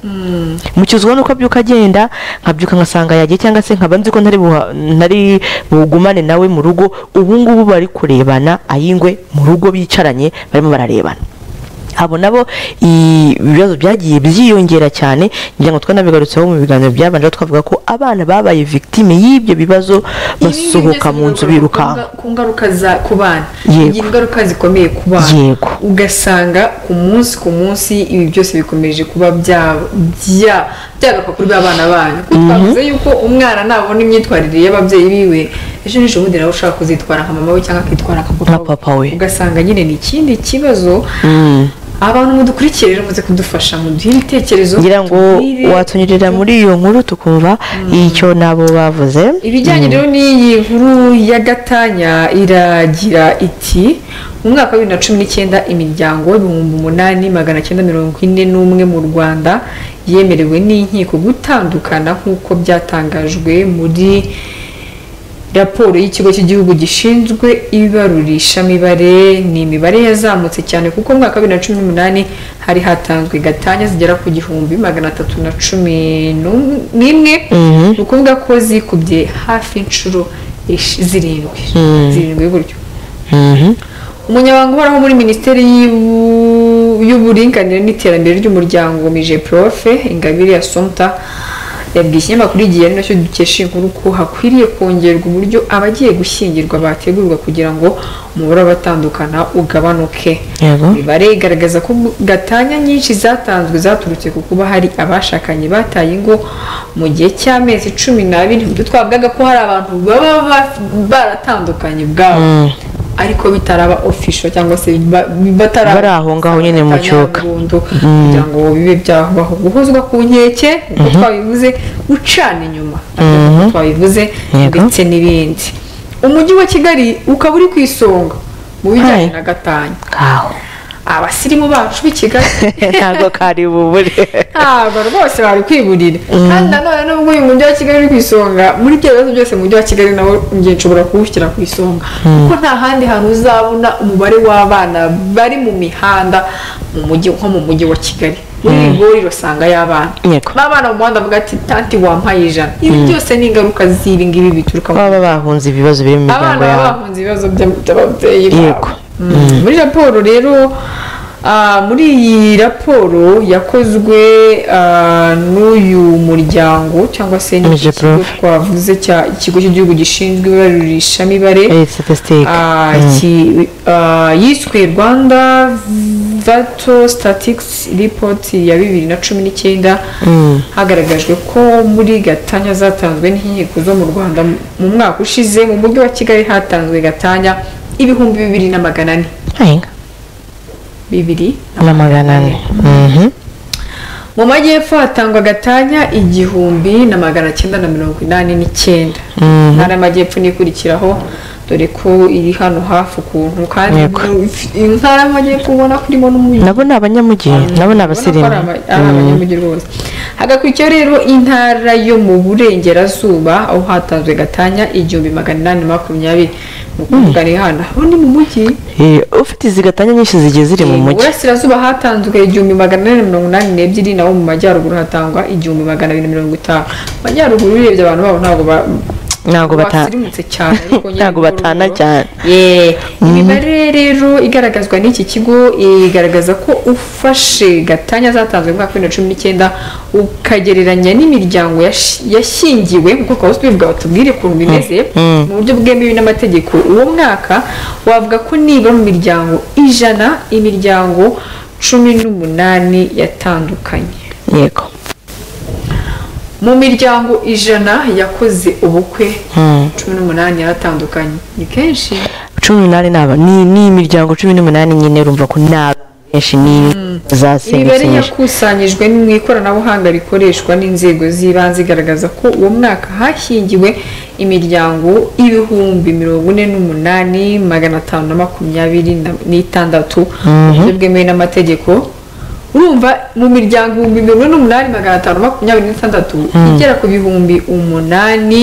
Speaker 1: mukizwa nuko abyuka agenda nkabyuka ngasanga yagiye cyangwa se nkaba nzi ko ntari buha- ntari bugumane nawe mu rugo ubu ngubu bari kurebana ayingwe mu rugo bicaranye barimo bararebana abo nabo i- ibibazo byagiye byiyongera cyane ngira ngo twanabigarutseho mu biganiro byabanje aho twavuga ko abana babaye victime y'ibyo bibazo basohoka mu nzu birukanka
Speaker 2: ku ngaruka za ku bana
Speaker 1: Yego.
Speaker 2: igira ingaruka zikomeye ku bana
Speaker 1: Yego.
Speaker 2: ugasanga ku munsi ku munsi ibi byose bikomeje kuba bya bya byagaruka kuri ba bana banyu kuko twavuze yuko umwana nabona imyitwarire y'ababyeyi biwe ejo n'ejo bundi nawe ushaka kuzitwara nka mama we cyangwa akitwara
Speaker 1: Nka papa we.
Speaker 2: ugasanga nyine ni ikindi kibazo abantu mudukurikiye rero muze kudufasha muduhe ibitekerezo
Speaker 1: ngira ngo
Speaker 2: tubwire,
Speaker 1: watunyurira muri iyo nkuru tukumva icyo nabo bavuze
Speaker 2: ibijyanye rero n'iyi nkuru ya gatanya iragira iti mu mwaka wa bibiri na cumi n'icyenda imiryango ibihumbi umunani magana cyenda mirongo ine n'umwe mu rwanda yemerewe n'inkiko gutandukana nk'uko byatangajwe muri raporo y'ikigo cy'igihugu gishinzwe ibarurishamibare ni imibare yazamutse cyane kuko mu mwaka wa bibiri na cumi n'umunani hari hatanzwe gatanya zigera ku gihumbi magana atatu na cumi n'um- n'imwe ni ukuvuga ko zikubye hafi inshuro esh- zirindwi zirindwi gutyo
Speaker 1: Mhm.
Speaker 2: umunyamabanga uhoraho muri minisiteri y'Ubu- y'uburinganire n'iterambere ry'umuryango mije profe ingabire ya somta yabwiye ikinyamakuru igihe ari nacyo dukesha iyi nkuru ko hakwiriye kongerwa uburyo abagiye gushyingirwa bategurwa kugira ngo umubare w'abatandukana ugabanuke
Speaker 1: Yego.
Speaker 2: imibare igaragaza ko gatanya nyinshi zatanzwe zaturutse ku kuba hari abashakanye bataye ingo mu gihe cy'amezi cumi n'abiri ubwo twavugaga ko hari abantu baba ba- baratandukanye ubwabo ariko bitaraba ofisho cyangwa se ba- batara
Speaker 1: Bari aho ngaho nyine mu cyoka.
Speaker 2: burundu kugira ngo bibe byabaho guhozwa ku nkeke uko twabivuze gucana inyuma uko twabivuze
Speaker 1: Yego.
Speaker 2: ndetse n'ibindi umujyi wa kigali ukaba uri ku isonga mu bijyanye
Speaker 1: Hai.
Speaker 2: na gatanya
Speaker 1: kaho
Speaker 2: abasirimu bacu b'i kigali
Speaker 1: ntabwo kari bubure
Speaker 2: ntabwo rwose bari kwiburira kandi nanone nubwo uyu mujyi wa kigali uri ku isonga muri ibyo bibazo byose umujyi wa kigali nawo njye nshobora kuwushyira ku isonga kuko nta handi hantu uzabona umubare w'abana bari mu mihanda mu mujyi nko mu mujyi wa kigali muri rigori usanga y'abana
Speaker 1: Yego.
Speaker 2: n'abana mu muhanda bavuga ati tanti wampaye ijana ibi byose ni ingaruka z'ibi ngibi bituruka mu
Speaker 1: baba bahunze ibibazo biri mu miryango
Speaker 2: abana baba
Speaker 1: yabo
Speaker 2: bahunze ibibazo bya- by'ababyeyi
Speaker 1: Yego.
Speaker 2: babo Mm. muri raporo rero ah, muri iyi raporo yakozwe ah, n'uyu muryango cyangwa se n'iki
Speaker 1: Mije
Speaker 2: kigo
Speaker 1: Prof.
Speaker 2: twavuze cya ikigo cy'igihugu gishinzwe ibarurishamibare
Speaker 1: Eh, statistique.
Speaker 2: ah, ki- ah, yiswe rwanda vato statics report ya bibiri na cumi n'icyenda hagaragajwe ko muri gatanya zatanzwe n'inkiko zo mu rwanda mu mwaka ushize mu mujyi wa kigali hatanzwe gatanya ibihumbi bibiri na magana ane
Speaker 1: Ahinga.
Speaker 2: bibiri
Speaker 1: na magana ane Mhm.
Speaker 2: mu majyepfo hatangwa gatanya igihumbi na magana cyenda na mirongo inani n'icyenda ntara y'amajyepfo niyo ikurikiraho dore ko iri hano hafi ukuntu kandi
Speaker 1: Yego.
Speaker 2: intara y'amajyepfo ubona ko irimo n'umujyi
Speaker 1: nabo ni abanyamujyi nabo ni abasirimu
Speaker 2: Ubona ko ari aba- ari abanyamujyi rwose hagakurikiyeho rero intara yo mu burengerazuba aho hatanzwe gatanya igihumbi magana inani na makumyabiri mugari hano aho ni mu mujyi
Speaker 1: Eh, ufite izi gatanya nyinshi zigiye ziri mu
Speaker 2: Eh,
Speaker 1: mujyi
Speaker 2: burasirazuba hatanzwe igihumbi magana ane mirongo inani n'ebyiri naho mu majyaruguru hatangwa igihumbi magana abiri mirongo itanu mu majyaruguru urebye abantu babo ntabwo ba
Speaker 1: ntabwo bata-
Speaker 2: basirimutse cyane ariko nyine
Speaker 1: ntabwo batana
Speaker 2: urugero-
Speaker 1: cyane
Speaker 2: Yeah. imibare rero igaragazwa n'iki kigo igaragaza ko ufashe gatanya zatanzwe mu mwaka wa bibiri na cumi n'icyenda ukagereranya n'imiryango yashi- yashyingiwe kuko twaba tubivuga batubwire ukuntu bimeze
Speaker 1: Mm.
Speaker 2: mu buryo bwemewe n'amategeko uwo mwaka wavuga ko nibura mu miryango ijana imiryango cumi n'umunani yatandukanye
Speaker 1: yego
Speaker 2: mu miryango ijana yakoze ubukwe
Speaker 1: Mm.
Speaker 2: cumi n'umunani yaratandukanye ni kenshi
Speaker 1: cumi n'umunani ni aba- ni ni imiryango cumi n'umunani nyine urumva ko ni abantu benshi ni
Speaker 2: imibare
Speaker 1: zasenyutse
Speaker 2: yakusanyijwe mu ikoranabuhanga rikoreshwa n'inzego z'ibanze igaragaza ko uwo mwaka hashyingiwe imiryango ibihumbi mirongo ine n'umunani magana atanu na makumyabiri na- n'itandatu mu buryo bwemewe n'amategeko urumva mu miryango ibihumbi mirongo ine n'umunani magana atanu na makumyabiri n'itandatu igera ku bihumbi umunani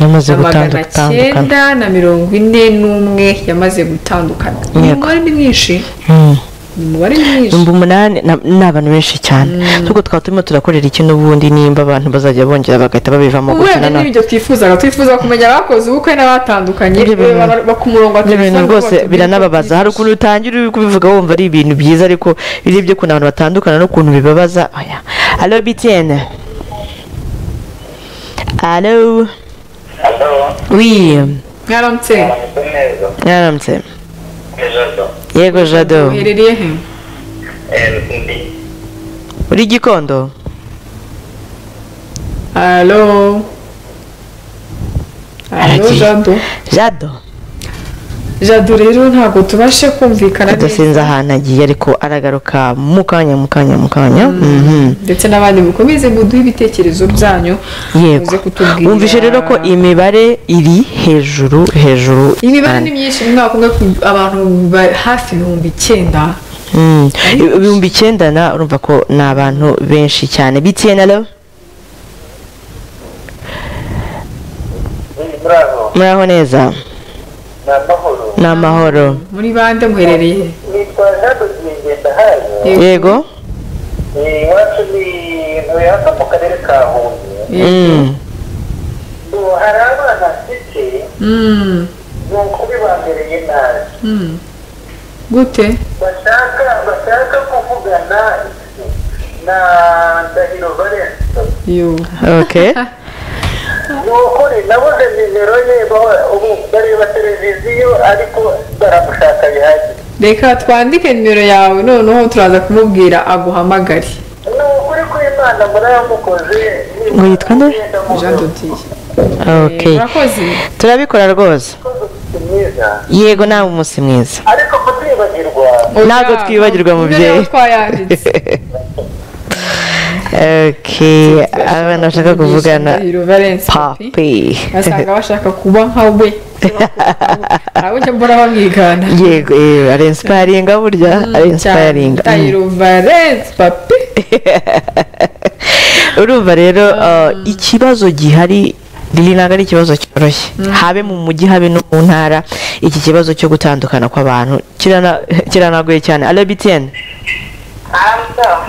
Speaker 1: Yamaze
Speaker 2: na magana
Speaker 1: gutandukana.
Speaker 2: cyenda na mirongo ine n'umwe yamaze gutandukana uyu
Speaker 1: Yego.
Speaker 2: mubare ni mwinshi ni umubare mwinshi
Speaker 1: ibihumbi umunani na- ni abantu benshi cyane ahubwo twaba turimo turakorera iki n'ubundi nimba abantu bazajya bongera bagahita babivamo
Speaker 2: wenda
Speaker 1: gukina
Speaker 2: n'ibyo twifuzaga twifuza kumenya abakoze ubukwe n'abatandukanye
Speaker 1: Ibyo bintu-
Speaker 2: baba- ba- ku murongo wa
Speaker 1: ibintu
Speaker 2: telefone
Speaker 1: rwose
Speaker 2: batubwire
Speaker 1: biranababaza
Speaker 2: ko
Speaker 1: hari ukuntu utangira uri kubivuga wumva ari ibintu byiza ariko urebye ukuntu abantu batandukana n'ukuntu bibabaza oya alo bitiyene alo
Speaker 3: Aló,
Speaker 1: wiye
Speaker 2: mwaramutse
Speaker 3: amanikó neza,
Speaker 1: mwaramutse
Speaker 3: ijoro,
Speaker 1: yego jado
Speaker 2: muherereye he
Speaker 3: eh, ndi,
Speaker 1: uri gikondo
Speaker 2: alo alo
Speaker 1: Aragiye.
Speaker 2: jado
Speaker 1: jado
Speaker 2: jado rero ntabwo tubashe kumvikana
Speaker 1: adasinze ahantu agiye ariko aragaruka mu kanya mu kanya mu kanya Mhm.
Speaker 2: ndetse n'abandi mukomeze muduhe ibitekerezo byanyu muze
Speaker 1: yego
Speaker 2: kutubwira
Speaker 1: wumvishe rero ko imibare iri hejuru hejuru
Speaker 2: imibare
Speaker 1: cyane.
Speaker 2: ni myinshi mu mwaka umwe ku- abantu ba- hafi ibihumbi icyenda
Speaker 1: Mm. ibihumbi icyenda na urumva ko ni abantu benshi cyane bitiye na lo
Speaker 3: ndi bravo,
Speaker 1: muraho neza
Speaker 3: ni amahoro,
Speaker 1: ni amahoro
Speaker 2: muri bande muherereye he?
Speaker 3: nitwa Jado Ngendahayo,
Speaker 1: yego
Speaker 3: eh, iwacu ni ntuye hano mu karere ka Huye,
Speaker 1: Mm.
Speaker 3: ubu hari abana mfite
Speaker 2: Mm,
Speaker 3: ni ukubibambereye nabi,
Speaker 2: mm. gute
Speaker 3: bashaka bashaka kuvugana na Ndahiro Valens,
Speaker 2: yo
Speaker 1: okay
Speaker 3: ni ukuri nabuze nimero ye, ba- ubu bareba televiziyo ariko baramushaka bihagije.
Speaker 2: reka twandike nimero yawe noneho turaza kumubwira aguhamagare
Speaker 3: ni ukuri kw'imana murayamukoze
Speaker 1: Ngo yitwa nde?
Speaker 2: jean dodiye
Speaker 1: okay
Speaker 2: murakoze
Speaker 1: turabikora rwose
Speaker 3: mwiza
Speaker 1: yego nawe umunsi mwiza
Speaker 3: ariko kutibagirwa
Speaker 1: Ntabwo
Speaker 2: Oya,
Speaker 1: twibagirwa,
Speaker 2: ibyo
Speaker 1: mubyeyi.
Speaker 2: rero twayanditse
Speaker 1: okay abana bashaka kuvugana
Speaker 2: Ndahiro Valens papi
Speaker 1: papi
Speaker 2: basanga bashaka kuba nka we abo njya mbona bamwigana
Speaker 1: yego eh, ari inspiringa burya ari inspiringa Mm.
Speaker 2: Ndahiro Valens papi
Speaker 1: urumva rero uh, ikibazo gihari riri ntabwo ari ikibazo cyoroshye habe mu mujyi habe no mu ntara iki kibazo cyo gutandukana kw'abantu kirana- kiranagoye cyane alo bitiyeni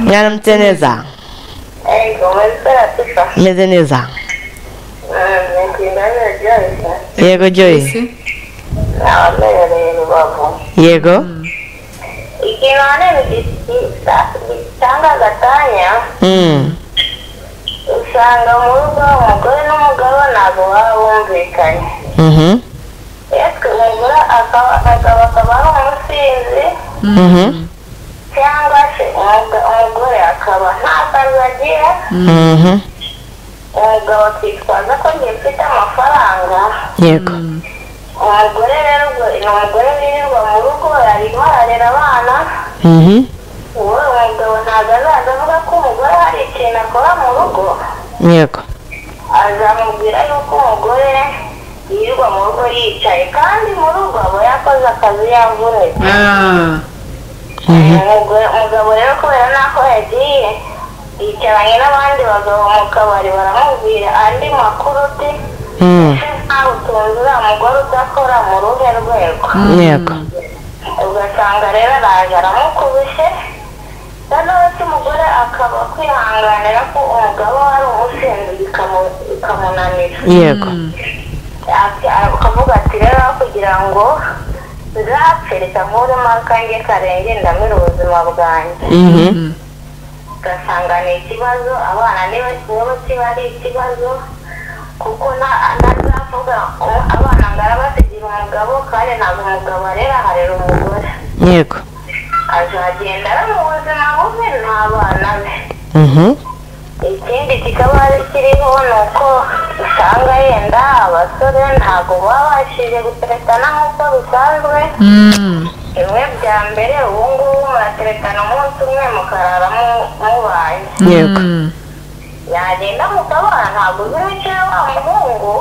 Speaker 1: mwaramutse neza meze neza yego joyi
Speaker 2: ese
Speaker 1: yego
Speaker 4: ikintu ahanini gitanga agatanya
Speaker 1: Mm.
Speaker 4: usanga mu rugo umugore n'umugabo ntabwo baba bumvikanye
Speaker 1: Mhm.
Speaker 4: yatwe umugore akaba akaba akaba ari umusinzi
Speaker 1: Mhm.
Speaker 4: cyangwa se umuga- umugore akaba nta kazi agira
Speaker 1: Mhm.
Speaker 4: umugabo akitwaza ko njye mfite amafaranga
Speaker 1: yego
Speaker 4: umugore rero ubwo ni umugore wirirwa mu rugo arimo ararera abana
Speaker 1: Mhm.
Speaker 4: uwo umugabo ntabwo azaza avuga ko umugore hari ikintu akora mu rugo
Speaker 1: yego
Speaker 4: azamubwira yuko umugore yirirwa mu rugo yicaye kandi mu rugo aba yakoze akazi yavunitse
Speaker 2: Ah,
Speaker 4: Umugore- umugabo rero kubera n'aho yagiye yicaranye n'abandi bagabo mu kabari baramubwira andi makuru uti
Speaker 3: ntawe utunze uriya mugore udakora mu ruhe rwego
Speaker 1: yego
Speaker 3: ugasanga rero araje aramukubise noneho se umugore akaba kwihanganira ko umugabo we ari umusinzi bikamu- bikamunanira
Speaker 1: yego
Speaker 3: Ati- akavuga ati rero aho kugira ngo nzapfe reka nkuremo akange karenge ndamira ubuzima bwanjye
Speaker 1: Mhm.
Speaker 3: ugasanga ni ikibazo abana niba niba kiba ari ikibazo kuko na- ntazavuga ngo abana ngarabategera umugabo kandi ntabwo umugabo arera harera umugore
Speaker 1: yego
Speaker 3: azagenda ari mu buzima bubi n'abana be
Speaker 1: Mhm.
Speaker 3: ikindi kikaba kiriho ni uko usanga yenda abasore ntabwo babashije guteretana nk'uko bisanzwe bimwe bya mbere ubu ngubu murateretana umunsi umwe mukarara mu- mubaye
Speaker 1: yego
Speaker 3: yagenda mu kabara ntabwo uzi imico wa muhungu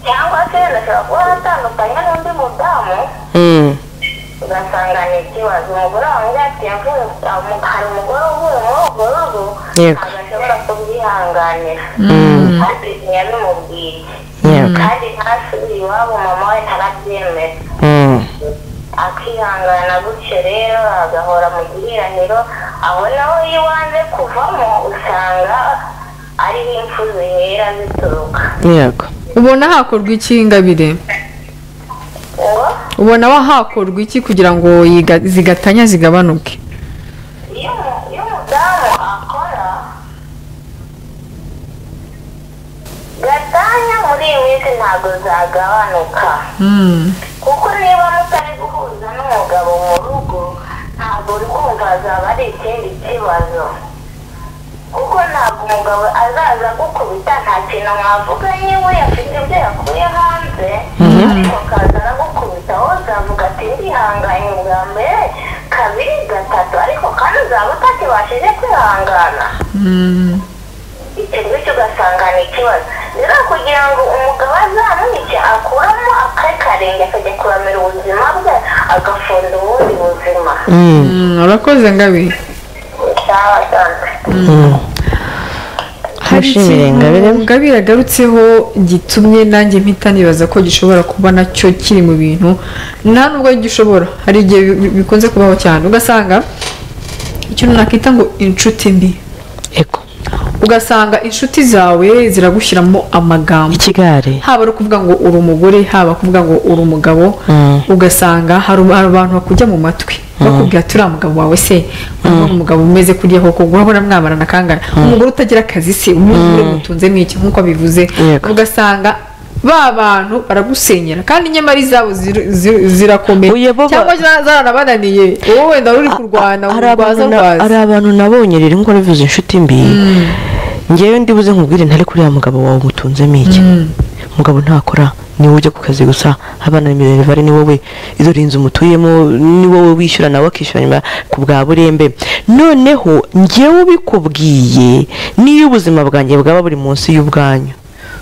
Speaker 3: cyangwa se ashobora kuba atandukanye n'undi mudamu
Speaker 1: Mm.
Speaker 3: ugasanga ni ikibazo umugore wanjye ati "Yavuye- amu- hari umugore uvuye muri urwo rugo
Speaker 1: Yego.
Speaker 3: ntabwo ashobora kubyihanganira
Speaker 1: Mm.
Speaker 3: kandi ntiyabimubwiye
Speaker 1: Yego.
Speaker 3: kandi ntasubiye iwabo mama we ntarabyemera
Speaker 1: Mm.
Speaker 3: akihangana gutyo rero agahora mu gihiraniro aho naho iyo wanze kuvamo usanga ariho impfu zihera zituruka
Speaker 1: yego
Speaker 2: ubona hakorwa iki ingabire
Speaker 3: ngo
Speaker 2: ubona wa hakorwa iki kugira ngo yiga- zigatanya zigabanuke
Speaker 3: iyo umu- iyo umudamu akora gatanya muri iyi minsi ntabwo zagabanuka kuko niba mutari guhuza n'umugabo mu rugo ntabwo uri kumva zaba ari ikindi kibazo kuko ntabwo umugabo azaza gukubita nta kintu mwavuganye we afite ibyo yakuye hanze ariko akaza aragukubita wowe uzavuga ati ndihanganye ubwa mbere kabiri gatatu ariko kandi uzaba utakibashije kwihangana icyo ngicyo ugasanga ni ikibazo rero kugira ngo umugabo azamwice akuramo akari karenge akajya kuramira ubuzima bwe agafunda ubundi buzima
Speaker 1: Mm.
Speaker 2: urakoze ngabire
Speaker 3: cyangwa asanzwe
Speaker 1: Mm.
Speaker 2: hari
Speaker 1: Mushimire Ingabire.
Speaker 2: ikintu ngabire agarutseho gitumye nanjye mpita nibaza ko gishobora kuba nacyo kiri mu bintu nta nubwo gishobora hari igihe bi- bikunze kubaho cyane ugasanga ikintu nakwita ngo inshuti mbi
Speaker 1: yego
Speaker 2: ugasanga inshuti zawe ziragushyiramo amagambo
Speaker 1: ikigare
Speaker 2: haba ari ukuvuga ngo uri umugore haba kuvuga ngo uri umugabo
Speaker 1: Mm.
Speaker 2: ugasanga hari hari abantu bakujya mu matwi bakubwira ati uriya mugabo wawe se urabona umugabo umeze kuriya koko urabona mwamarana kangana umugore utagira akazi se umugore mutunze mwiki nk'uko bivuze
Speaker 1: Yego.
Speaker 2: ugasanga ba bantu baragusenyera kandi nyamara izabo zir- zir- zirakomeye
Speaker 1: Oya, bo ba-
Speaker 2: cyangwa za- zaranabananiye wowe wenda wari uri kurwana
Speaker 1: hari
Speaker 2: urwaza
Speaker 1: abantu na- hari
Speaker 2: rwaza
Speaker 1: abantu nabonye rero ngo bivuze inshuti mbi ngewe ndibuze nkubwire ntari kuri ya mugabo wawe umutunzemo iki umugabo ntakora ni wowe ujya ku kazi gusa abana ni minerivare ni wowe izo rinzu mutuyemo ni wowe wishyura nawe akishyura nyuma ku bwa burembe noneho ngewe ubikubwiye n'iyo ubuzima bwanjye bwaba buri munsi y'ubwanyu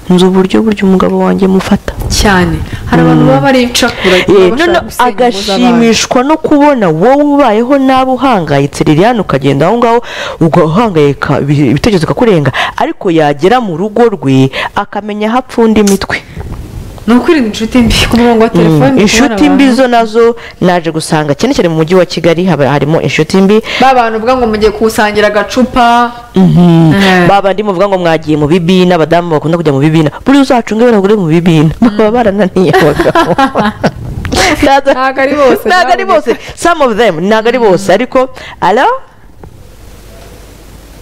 Speaker 1: nzi uburyo buryo umugabo wanjye mufata
Speaker 2: cyane hari abantu baba ari incakura
Speaker 1: Eh, noneho
Speaker 2: bashaka gusenya ingo z'abandi.
Speaker 1: agashimishwa no kubona wowe ubayeho nabi uhangayitse liliane ukagenda aho ngaho ugahangayika ibi- ibitekerezo bikakurenga ariko yagera mu rugo rwe akamenya aho apfunda imitwe
Speaker 2: ni ukwirinda inshuti mbi ku murongo wa telefoni
Speaker 1: inshuti mbi zo nazo naje gusanga cyane cyane mu mujyi wa kigali haba harimo inshuti mbi
Speaker 2: ba bantu uvuga ngo mugiye kusangira agacupa Eh.
Speaker 1: baba ndi muvuga ngo mwagiye mu bibina abadamu bakunda kujya mu bibina buri uzacunge baragure mu bibina baba barananiye abagabo
Speaker 2: Ntago ari bose,
Speaker 1: ntago ari bose some of them ntago ari bose ariko alo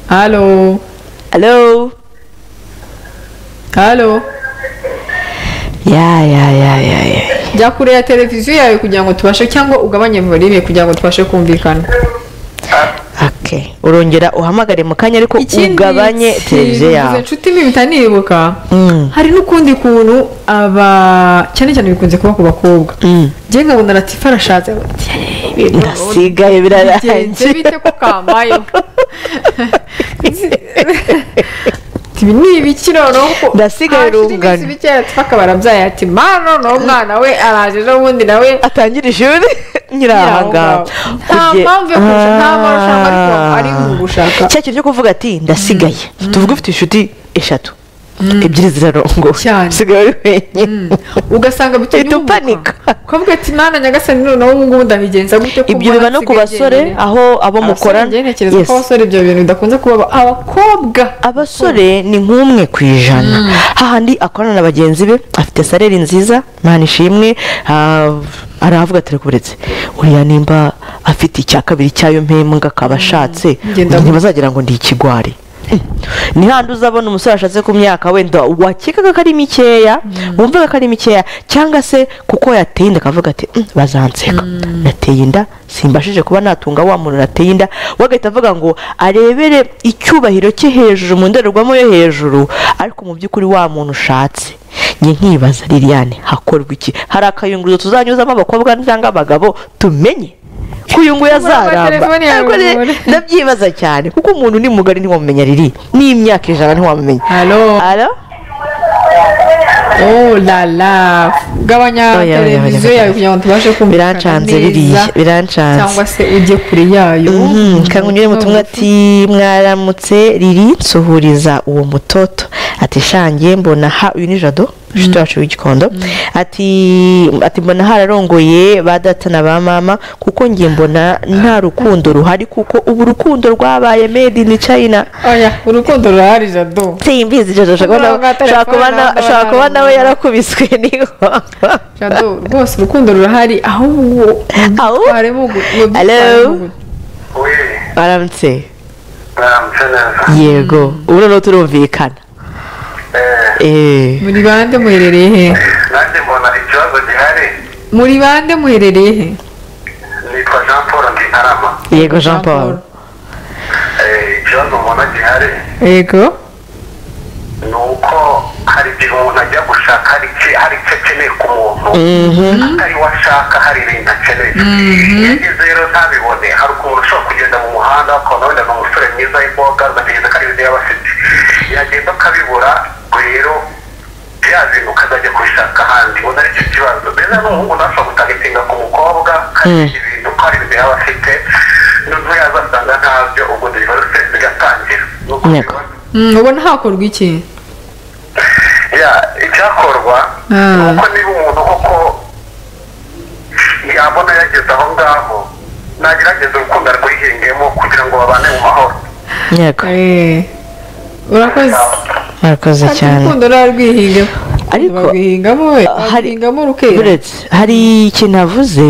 Speaker 2: halo
Speaker 1: alo
Speaker 2: halo
Speaker 1: ya ya ya ya ya
Speaker 2: jya kure ya televiziyo yawe kugira ngo tubashe cyangwa ugabanye volime kugira ngo tubashe kumvikana
Speaker 1: okay urongera uhamagare mu kanya ariko ugabanye
Speaker 2: kintu
Speaker 1: televiziyo
Speaker 2: mvuze
Speaker 1: yawe
Speaker 2: inshuti mbi bitanibuka
Speaker 1: Mm.
Speaker 2: hari n'ukundi kuntu aba cyane cyane bikunze kuba ku bakobwa
Speaker 1: Mm.
Speaker 2: njye nkabona latifa arashatse ati, "Hey, ibintu
Speaker 1: ndasigaye
Speaker 2: bigenze
Speaker 1: birarangiye
Speaker 2: bite ko kambayeho ibi ni ibiki noneho
Speaker 1: Ndasigaye rungano.
Speaker 2: bikeya twaka barabyaye ati mano n'umwana we araje ejo bundi nawe
Speaker 1: atangira ishuri nyiri
Speaker 2: Nyiri
Speaker 1: aha
Speaker 2: aho
Speaker 1: ngaho
Speaker 2: ngaho. Nta mpamvu yo kurusha- nta marushanwa ariko ari mu gushaka.
Speaker 1: cya kintu cyo kuvuga ati ndasigaye tuvuga ufite inshuti eshatu ebyiri zirarongowe
Speaker 2: Cyane.
Speaker 1: usigaye uri wenyine
Speaker 2: ugasanga bituma
Speaker 1: Uhita
Speaker 2: uhubuka.
Speaker 1: upanika.
Speaker 2: ukavuga ati mana nyagasani none ubu ngubu ndabigenza gute ko
Speaker 1: ibyo
Speaker 2: mbona
Speaker 1: biba no ku
Speaker 2: nsigaye
Speaker 1: basore
Speaker 2: njyenyine?"
Speaker 1: aho abo mukorana
Speaker 2: abasore ntekereza
Speaker 1: Yes.
Speaker 2: ko abasore ibyo bintu bidakunze kubaba abakobwa
Speaker 1: abasore ni nk'umwe ku ijana hahandi akorana na bagenzi be afite sareri nziza mpana ishimwe ah, aravuga ati rekuberetse uriya nimba afite icya kabiri cyayo mpembwa akaba ashatse
Speaker 2: Ngenda
Speaker 1: undi
Speaker 2: mu-
Speaker 1: ntibazagira ngo ndi ikigwari ni handi uzabona umusore ashatse ku myaka wenda wakekaga ko ari mikeya wumvaga ko ari mikeya cyangwa se kuko yateye inda akavuga ati "Mm, bazanseka nateye inda simbashije kuba natunga wa muntu nateye inda we agahita avuga ngo arebere icyubahiro cye hejuru mu ndorerwamo yo hejuru ariko mu by'ukuri wa muntu ushatse njye nkibaza liliane hakorwa iki hari akayunguruzo tuzanyuzamo abakobwa cyangwa abagabo tumenye kuyunguya
Speaker 2: Muri ama telefoni yawe
Speaker 1: zaramba
Speaker 2: mubone.
Speaker 1: ndabyibaza cyane kuko umuntu ni mugari ntiwamumenya riri n'imyaka ijana ntiwamumenya
Speaker 2: halo
Speaker 1: Alo?
Speaker 2: oh la la gabanya
Speaker 1: Oya, oya, oya,
Speaker 2: televiziyo
Speaker 1: oya.
Speaker 2: yawe kugira ngo tubashe kumva
Speaker 1: birancanze ririya birancanze
Speaker 2: cyangwa se ujye kure yayo
Speaker 1: Mhm, kangunyure mu tumwe ati mwaramutse riri nsuhuriza uwo mutoto ati shange mbona ha uyu ni jado inshuti yacu w'igikondo ati ati mbona hararongoye ba data na ba mama kuko nge mbona nta rukundo ruhari kuko ubu urukundo rwabaye made in china
Speaker 2: oya urukundo rurahari jado
Speaker 1: simbizi jado
Speaker 2: Umurongo wa telefone w'abana
Speaker 1: ushobora kuba nawe
Speaker 2: barimo.
Speaker 1: yarakubiswe n'inkonko
Speaker 2: jado rwose urukundo rurahari ahubwo
Speaker 1: Aho?
Speaker 2: twitwaremo gu- ngo
Speaker 1: Hello?
Speaker 2: dutwaremo gu-
Speaker 3: we
Speaker 1: baramutse
Speaker 3: baramutse neza
Speaker 1: yego ubu noneho turumvikana
Speaker 3: Eh,
Speaker 1: Eh.
Speaker 2: muri bande muherereye he
Speaker 3: nanjye mbona ikibazo gihari
Speaker 2: muri bande muherereye he
Speaker 3: nitwa jean paul ntikarama
Speaker 1: yego jean paul
Speaker 3: Eh, ikibazo mbona gihari
Speaker 2: yego
Speaker 3: ni uko hari igihe umuntu ajya gushaka hari icyo hari icyo akeneye ku muntu atari we ashaka hari ibintu akeneye iyo ageze rero ntabibone hari ukuntu ushobora kugenda mu muhanda ukabona wenda ni umusore mwiza w'imboga ugategereza ko ari ibyo yaba afite yagenda akabibura rero bya bintu ukazajya kubishaka ahandi ubona ari cyo kibazo mbese n'umuhungu nawe ashobora gutanga itinga ku mukobwa kandi ibintu ko hari ibyo yaba afite n'ubwo yaza asanga ntabyo ubwo divorce bigatangira ni uko
Speaker 1: Yego.
Speaker 3: biba-
Speaker 2: Mm, ubona hakorwa iki
Speaker 3: ya icyakorwa
Speaker 2: Ah.
Speaker 3: ni uko niba umuntu koko yabona yageze aho ngaho nagerageza urukundo arwihingemo kugira ngo babane mu mahoro
Speaker 1: yego
Speaker 2: Eh, urakoze
Speaker 1: murakoze
Speaker 2: Ati,
Speaker 1: cyane
Speaker 2: urukundo rwarwihingamo
Speaker 1: Ariko-
Speaker 2: barwihingamo we
Speaker 1: hari-
Speaker 2: barwihingamo rukera
Speaker 1: buretse hari ikintu avuze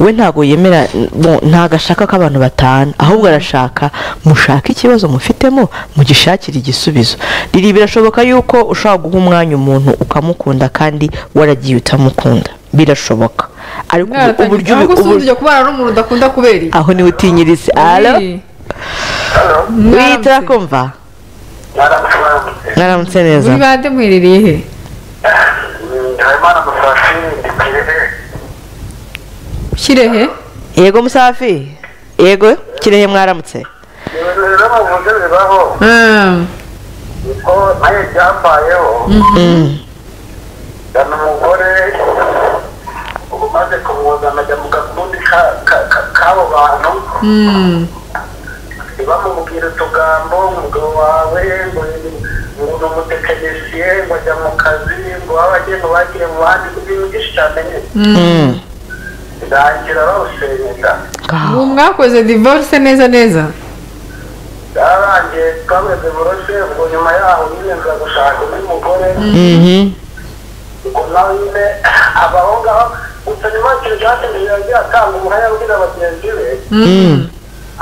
Speaker 1: we ntabwo yemera bo- ntabwo ashaka ko abantu batana ahubwo arashaka mushake ikibazo mufitemo mugishakire igisubizo riri birashoboka yuko ushobora guha umwanya umuntu ukamukunda kandi waragiye utamukunda birashoboka ariko ubu- uburyo ubu-
Speaker 2: ubu
Speaker 1: ubu-
Speaker 2: ujya kubana n'umuntu udakunda kubera iki?
Speaker 1: aho niwe utinyirize alo
Speaker 2: Eh,
Speaker 1: wihita
Speaker 2: mwaramutse.
Speaker 1: urakumva
Speaker 3: mwaramutse mwaramutse
Speaker 1: mwaramutse neza
Speaker 2: muri bande muherereye he
Speaker 3: Mm, habimana musafi ndikirehe
Speaker 2: kirehe
Speaker 1: yego musafi yego kirehe mwaramutse
Speaker 3: ibintu rero bavuze bibaho
Speaker 2: Ah,
Speaker 3: niko nawe byambayeho yari umugore ubu maze kumwuzana ajya mu gakundi ka- ka- ka- k'abo bantu
Speaker 2: mm,
Speaker 3: bamubwira utugambo umugabo wawe ngo ngo ni umutekinisiye ngo ajya mu kazi ngo waba agiye ngo bagiye mu bandi n'ibintu byinshi cyane nyine birangira bawusenyera
Speaker 2: ubu mwakoze divorce neza neza
Speaker 3: byarangiye twameze burose ubwo nyuma yaho nyine nza gushaka undi mugore
Speaker 1: Mhm.
Speaker 3: ubwo nawe nyine aba aho ngaho gusa nyuma y'ikintu cyatumye yagiye atanga umuhaya abwira bagenzi be
Speaker 1: Mm.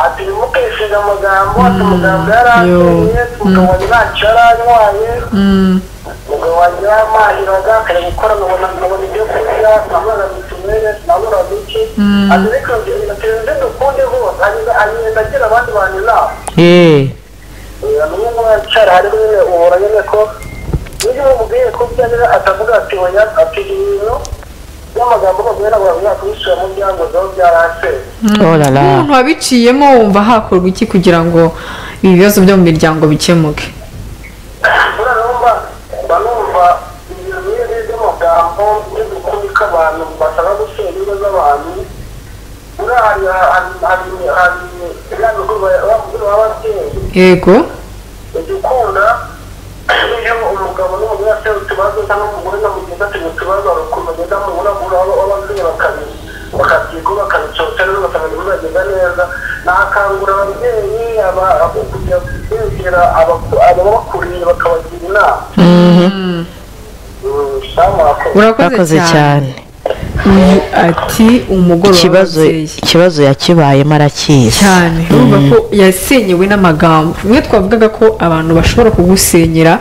Speaker 3: ati ntimukesheje amagambo ati umuganga yarangiye tugabanya ntacyo yaranywaye
Speaker 2: Mm,
Speaker 3: umugabo wanjye yamahiraga akajya gukora nkabona nkabona ibyo kurya nkabona mituweli nkabona bike ati reka bigatera ibyo dukunde hose agenda agira abandi bantu inama
Speaker 1: Eh.
Speaker 3: umwe mu bicara hari nyine ubura nyine ko iyo umubwiye ko byanira atavuga ati oya ati ibintu by'amagambo bagomba ntabwo bavuga kubisubira mu byangombwa aho byaraseze
Speaker 1: Oh la la.
Speaker 2: umuntu wabiciyemo wumva hakorwa iki kugira ngo ibibazo byo mu miryango bikemuke
Speaker 3: buriya numva mba numva ibintu nk'ibi by'amagambo by'udukuri k'abantu basaba gusenya ingo z'abantu buriya hari hari hari biriya bigo bavugira baba babyeyi
Speaker 2: yego
Speaker 3: ugikunda iyo umugabo n'umugore afite utubazo cyangwa umugore na mugenzi afite utubazo arukuntu agenda mu burabura aho ababyeyi bakabi bakabyiga bakabicota rero bakabona bibagenda neza nakangura ababyeyi aba- abo kugira kwegera aba- ababakuriye bakabagira inama Mm, shamu wakoze.
Speaker 1: bakoze cyane
Speaker 2: Uyu ati umugoroba
Speaker 1: ikibazo
Speaker 2: w'ababyeyi
Speaker 1: ikibazo yakibayemo arakizi
Speaker 2: cyane urumva ko yasenyewe n'amagambo bimwe twavugaga ko abantu bashobora kugusenyera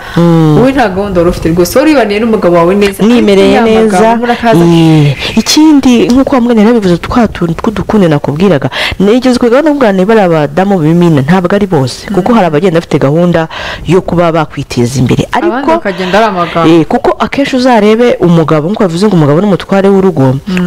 Speaker 2: wowe nta gahunda wari ufite rwose wari wibaniye n'umugabo wawe neza
Speaker 1: mwimereye
Speaker 2: ariko ya
Speaker 1: neza
Speaker 2: magambo urakaza
Speaker 1: Eh, ikindi nk'uko wambwira narabivuze twa tuntu tw'udukunde nakubwiraga nigezwe gahunda ubwa niba ari abadamu b'imina ntabwo ari bose kuko hari abagenda bafite gahunda yo kuba bakwiteza imbere
Speaker 2: abandi
Speaker 1: ariko
Speaker 2: bakagenda ari amagambo
Speaker 1: Eh, kuko akenshi uzarebe umugabo nk'uko bavuze ngo umugabo ni umutware w'urugo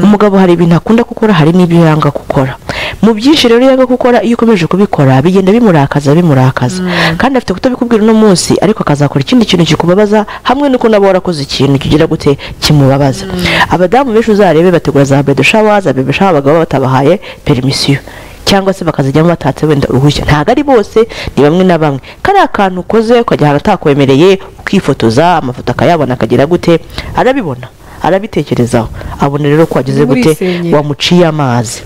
Speaker 1: umugabo hari ibintu akunda gukora hari n'ibyo yanga gukora mu byinshi rero yanga gukora iyo ukomeje kubikora bigenda bimurakaza bimurakaza kandi afite kutabikubwira uno munsi ariko akazakora ikindi kintu kikubabaza hamwe nuko nabo warakoze ikintu kigira gute kimubabaza abadamu benshi uzarebe bategura za bedo shawa za bebe shawa abagabo batabahaye perimisiyo cyangwa se bakazijyamo batatse wenda uruhushya ntabwo ari bose ni bamwe na bamwe kariya kantu ukoze ukajya ahantu atakwemereye ukifotoza amafoto akayabona akagira gute arabibona arabitekerezaho abona rero ko wageze gute
Speaker 2: Urisenyera.
Speaker 1: wamuciye amazi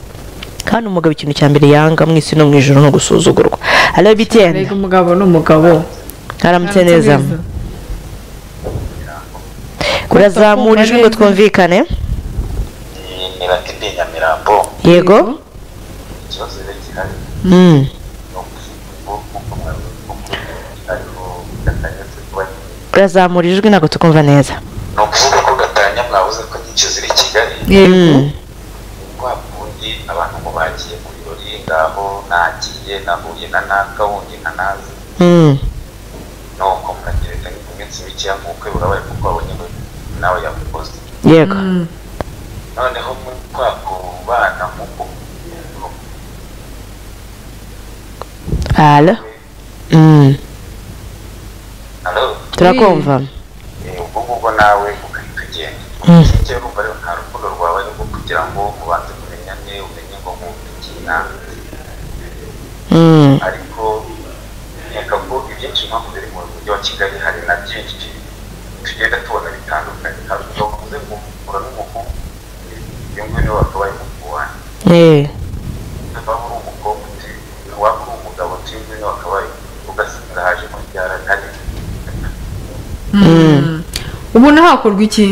Speaker 1: kandi umugabo ikintu cya mbere yanga mu isi no mu ijoro ni ugusuzugurwa arabitenda
Speaker 2: arega umugabo n'umugabo
Speaker 1: aramutse neza kurazamura ijwi ngo twumvikane
Speaker 5: Iyi ni Latibe Nyamirambo
Speaker 1: yego
Speaker 5: ikibazo rero gihari
Speaker 1: Mm.
Speaker 5: ni ugusuku kuko mwabivuga ariko gatanya turi kuba nyine.
Speaker 1: kurazamura ijwi ntabwo tukumva neza
Speaker 5: ni ukuvuga ko gatanya mwabuze ko nyinshi ziri i Kigali
Speaker 2: yego
Speaker 1: Mm.
Speaker 5: wa kundi abantu ngo bagiye ku birori ngaho nagiye nahuye na naka wundi na nazi
Speaker 1: Mm.
Speaker 5: nuko mwagereka ku minsi mikeya nk'uko urabaye kuko wabonye ngo nawe yakukoze
Speaker 1: yego
Speaker 5: noneho muri kwa kubana nk'uko
Speaker 1: Alo? Mm.
Speaker 5: Hello?
Speaker 1: turakumva
Speaker 5: Eh, ubwo ngubwo nawe ugahita ugenda
Speaker 1: Mm.
Speaker 5: njyewe numva rero nta rukundo rwawe rwo kugira ngo ubanze kumenyane umenye ngo nk'umvikina
Speaker 1: Mm.
Speaker 5: ariko nkeka ko ibyinshi mpamvu biri mu mujyi wa kigali hari na byinshi tugenda tubona bitandukanye hari ubwo bavuze ngo mpura n'umuhungu iyo ngiyo niwe wakabaye umuhungu
Speaker 1: Eh.
Speaker 5: niba uri umukobwa uti waba uri umugabo uti iyo ngiyo niwe wakabaye ugasanga hajemo ryaragari
Speaker 2: ubona hakorwa iki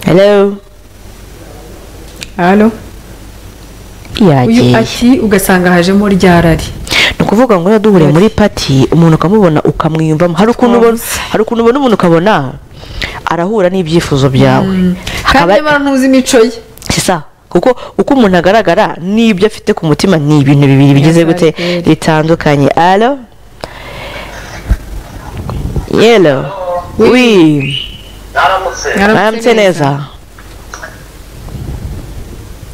Speaker 1: Hello?
Speaker 2: hano uyu
Speaker 1: yagiye
Speaker 2: ati ugasanga hajemo ryarari
Speaker 1: ni ukuvuga ngo niba duhuriye muri pati umuntu ukamubona ukamwiyumvamo hari ukuntu ubona
Speaker 2: Twumvise.
Speaker 1: hari ukuntu ubona umuntu ukabona arahura n'ibyifuzo byawe
Speaker 2: kandi
Speaker 1: Hakaba-
Speaker 2: niba ntuzi imico ye
Speaker 1: si sawa kuko uko umuntu agaragara n'ibyo afite ku mutima ni ibintu bibiri bigize gute
Speaker 2: Exactly.
Speaker 1: bitandukanye alo yelo wi
Speaker 3: naramutse
Speaker 1: mwaramutse neza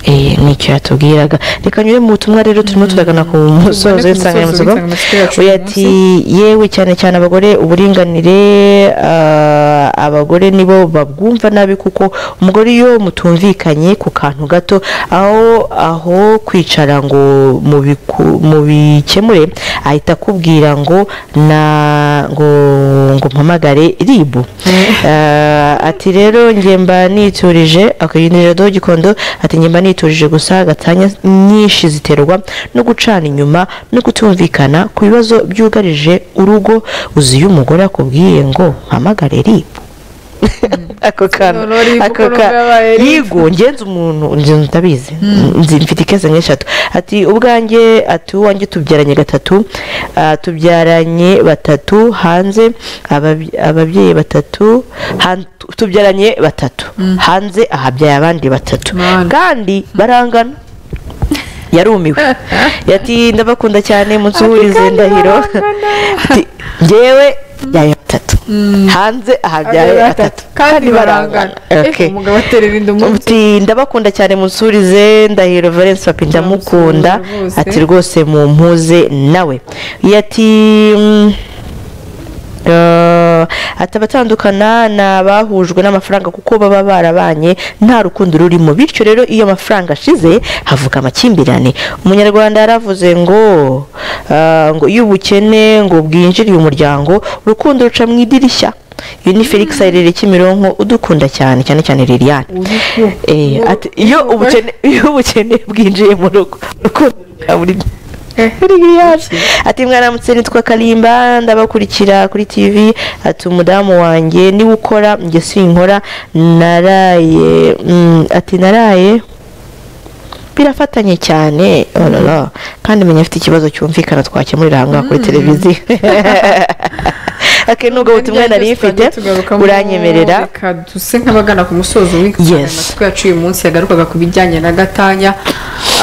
Speaker 1: Eh, ni icyo yatubwiraga reka nyure mu butumwa rero turimo turagana ku musozo
Speaker 2: ku
Speaker 1: w'insanganyamatsiko
Speaker 2: musozo w'insanganyamatsiko yacu
Speaker 1: uyu
Speaker 2: uyu
Speaker 1: ati yewe cyane cyane abagore uburinganire ah, abagore nibo babwumva nabi kuko umugore iyo mutumvikanye ku kantu gato aho aho kwicara ngo mubiku- mubikemure ahita akubwira ngo na ngo ngo mpamagare ribu Eh, ati rero njye mba niturije akayinirira do gikondo ati njye mba niturije gusa gatanya nyinshi ziterwa no gucana inyuma no kutumvikana ku bibazo byugarije urugo uzi iyo umugore akubwiye ngo mpamagare ribu ako kantu
Speaker 2: None ribu
Speaker 1: ako
Speaker 2: ko numva
Speaker 1: ka-
Speaker 2: yabaye ribu.
Speaker 1: yigo ngenzi umuntu ngenzi utabizi nzi mfite ikeze nk'eshatu ati ubwanjye ati uwanjye tubyaranye gatatu ah, tubyaranye batatu hanze ababye- ababyeyi batatu han- tubyaranye batatu hanze ahabyaye abandi batatu
Speaker 2: Man.
Speaker 1: kandi barangana yarumiwe yati ndabakunda cyane umunsi uhurize ndahiro Ati, njyewe byaye batatu hanze ahabyaye batatu
Speaker 2: kandi barangana
Speaker 1: Okay.
Speaker 2: Eh, umugabo aterera inda umunsi
Speaker 1: Uti ndabakunda cyane musurize ndahiro Valence papi ndamukunda
Speaker 2: Ndamusuhuza rwose.
Speaker 1: ati rwose mumpuze nawe yati mm, Eh, ati abatandukana ni abahujwe n'amafaranga kuko baba barabanye nta rukundo rurimo bityo rero iyo amafaranga ashize havuka amakimbirane umunyarwanda yaravuze ngo eh, ngo iyo ubukene ngo bwinjiriye umuryango urukundo ruca mu idirishya iyo ni felix aherereye kimironko udukunda cyane cyane cyane liliane Eh, ati iyo ubukene iyo ubukene bwinjiye mu rugo urukundo ruca muri- ati mwaramutse nitwa kalimba ndabakurikira kuri tv ati umudamu wanjye niwe ukora njye sinkora naraye mm, ati naraye birafatanye cyane oh la la. kandi menya afite ikibazo cyumvikana twakemurira ahangaha kuri televiziyo ake nubwo butumwa nari mfite buranyemerera
Speaker 2: reka duse nk'abagana ku musozo w'ikanya
Speaker 1: Yes.
Speaker 2: amatwi yacu uyu munsi yagarukaga ku bijyanye na gatanya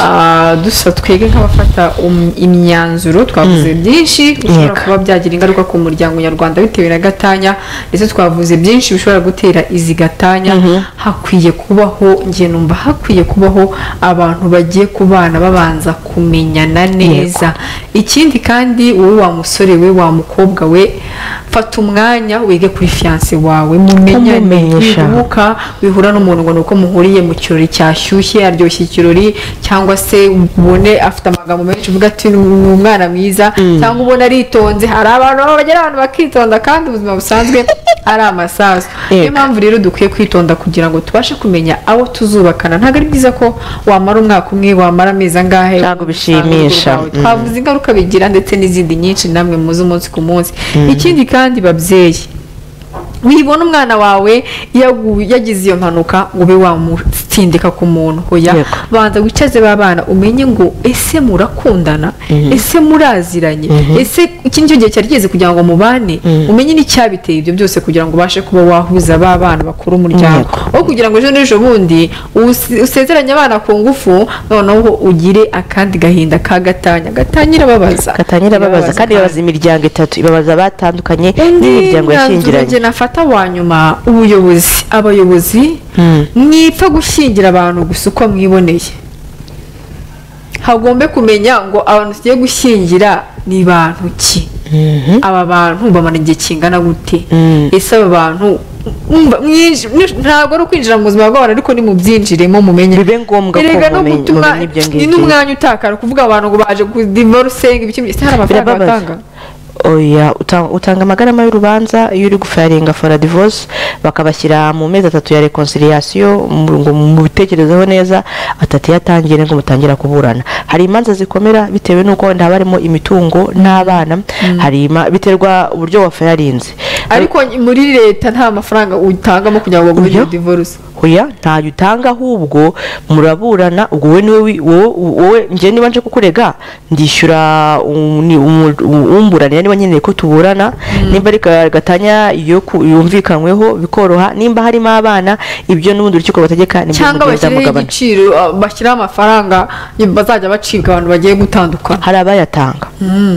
Speaker 2: Ah, dusa twege nk'abafata um- imyanzuro twavuze byinshi bishobora
Speaker 1: Yego.
Speaker 2: kuba byagira ingaruka ku muryango nyarwanda bitewe na gatanya ndetse twavuze byinshi bishobora gutera izi gatanya hakwiye kubaho njye numva hakwiye kubaho abantu bagiye kubana babanza kumenyana neza ikindi kandi wowe wa musore we wa mukobwa we fata umwanya wige kuri fiyanse wawe mumenyane
Speaker 1: Kumumenyesha.
Speaker 2: wibuke uka wihura n'umuntu ngo ni uko muhuriye mu kirori cyashyushye aryoshye ikirori cyangwa se ubone afite amagambo menshi uvuga ati ni umwana mwiza cyangwa ubona aritonze hari abantu baba bagera abantu bakitonda kandi ubuzima busanzwe ari amasaso niyo
Speaker 1: Yego.
Speaker 2: mpamvu rero dukwiye kwitonda kugira ngo tubashe kumenya abo tuzubakana ntabwo ari byiza ko wamara umwaka umwe wamara amezi angahe
Speaker 1: Ntabwo bishimisha.
Speaker 2: Ntabwo twavuze ingaruka bigira ndetse n'izindi nyinshi namwe muzi umunsi ku munsi ikindi kandi babyeyi wibona umwana wawe yagu- yagize iyo mpanuka ngo ube wamutsindika ku muntu hoya
Speaker 1: Yego.
Speaker 2: banza wicaze ba bana umenye ngo ese murakundana ese muraziranye ese iki nicyo gihe cyari kigeze kugira ngo mubane umenye n'icyabiteye ibyo byose kugira ngo ubashe kuba wahuza ba bana bakora umuryango aho kugira ngo ejo n'ejo bundi usi- usezeranye abana ku ngufu noneho ugire akandi gahinda ka gatanya gatanya irababaza
Speaker 1: gatangira babaza kandi babaza imiryango itatu ibabaza batandukanye
Speaker 2: undi
Speaker 1: n'imiryango
Speaker 2: mwanzuro
Speaker 1: yashyingiranye
Speaker 2: njye nafata wa nyuma ubuyobozi abayobozi
Speaker 1: Mm.
Speaker 2: mwipfa gushyingira abantu gusa uko mwiboneye hagombe kumenya ngo abantu tugiye gushyingira ni bantu ki aba bantu bamara igihe kingana gute
Speaker 1: Mm.
Speaker 2: ese aba bantu mwumva- mwinji- mwi- ntabwo ari ukwinjira mu buzima bw'abantu ariko nimubyinjiremo mumenye
Speaker 1: bibe ngombwa ko
Speaker 2: erega no
Speaker 1: mumenye-
Speaker 2: gutuma
Speaker 1: mumenya ibyo
Speaker 2: ni
Speaker 1: ngibyo
Speaker 2: n'umwanya utakara kuvuga abantu ngo baje kudivorusenga ibiki ese hari amafaranga
Speaker 1: Birababaza.
Speaker 2: batanga
Speaker 1: oya uta- utanga amagarama y'urubanza iyo uri gufaringa fora divorce bakabashyira mu mezi atatu ya reconciliation mu- ngo mubitekerezeho neza atatu yatangiye ngo mutangira kuburana hari imanza zikomera bitewe n'uko wenda haba harimo imitungo n'abana hari ima- biterwa uburyo wafayarinze
Speaker 2: ariko muri leta nta mafaranga utangamo kugira ngo bagure
Speaker 1: Uburyo?
Speaker 2: iyo divorce
Speaker 1: oya ntayo utanga ahubwo muraburana ubwo wowe niwe wi- wowe- wowe njye niba nje kukurega ndishyura um- ni- umu- u- umburanira niba nkeneye ko tuburana nimba ari ka- gatanya yo ku- yumvikanyweho bikoroha nimba harimo abana ibyo n'ubundi urukiko bategeka nibyo
Speaker 2: cyangwa
Speaker 1: mugenda
Speaker 2: bashyiraho
Speaker 1: mugabana
Speaker 2: igiciro uh, bashyiraho amafaranga bazajya bacibwa abantu bagiye gutandukana
Speaker 1: hari abayatanga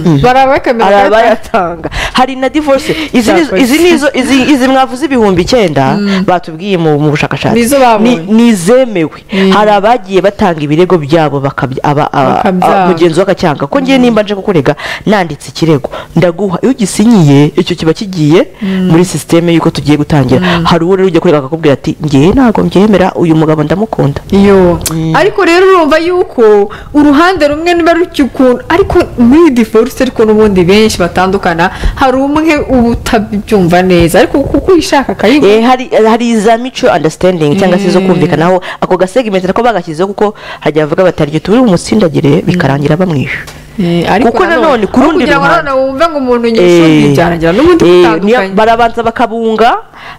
Speaker 1: hari
Speaker 2: barabakamera
Speaker 1: abayatanga hari na divorce izi ni-
Speaker 2: Cyakoze.
Speaker 1: izi ni izo izi- izi mwavuze ibihumbi icyenda batubwiye mu mu bushakashatsi
Speaker 2: Nizo babonye.
Speaker 1: Ni- nizemewe hari abagiye batanga ibirego byabo bakabya- aba- aba-
Speaker 2: Bakabyanga.
Speaker 1: a- mugenzi we agacyanga ko ngiye nimba nje kukurega nanditse ikirego ndaguha iyo ugisinyiye icyo kiba kigiye muri sisiteme y'uko tugiye gutangira hari uwo rero ujya kurega akakubwira ati ngewe ntabwo mbyemera uyu mugabo ndamukunda
Speaker 2: iyo ariko rero urumva yuko uruhande rumwe niba rutya ukuntu ariko muri divorce ariko n'ubundi benshi batandukana hari umwe uba utabyumva neza ariko kuko uyishaka akayibona
Speaker 1: Eh, hari hari za mutual understanding cyangwa se zo kumvikanaho ako gasegimenti nako bagashyizeho kuko hajya bavuga bati "Hari igihe turi bumutsindagire bikarangira bamwishe
Speaker 2: Eh, ariko
Speaker 1: kuko nanone ku
Speaker 2: aho
Speaker 1: rundi
Speaker 2: kugira ngo
Speaker 1: ruhande-
Speaker 2: nanone wumve ngo umuntu nyisumbuye
Speaker 1: Eh,
Speaker 2: byarangira n'ubundi
Speaker 1: eh, niyo-
Speaker 2: mutandukanye
Speaker 1: barabanza bakabunga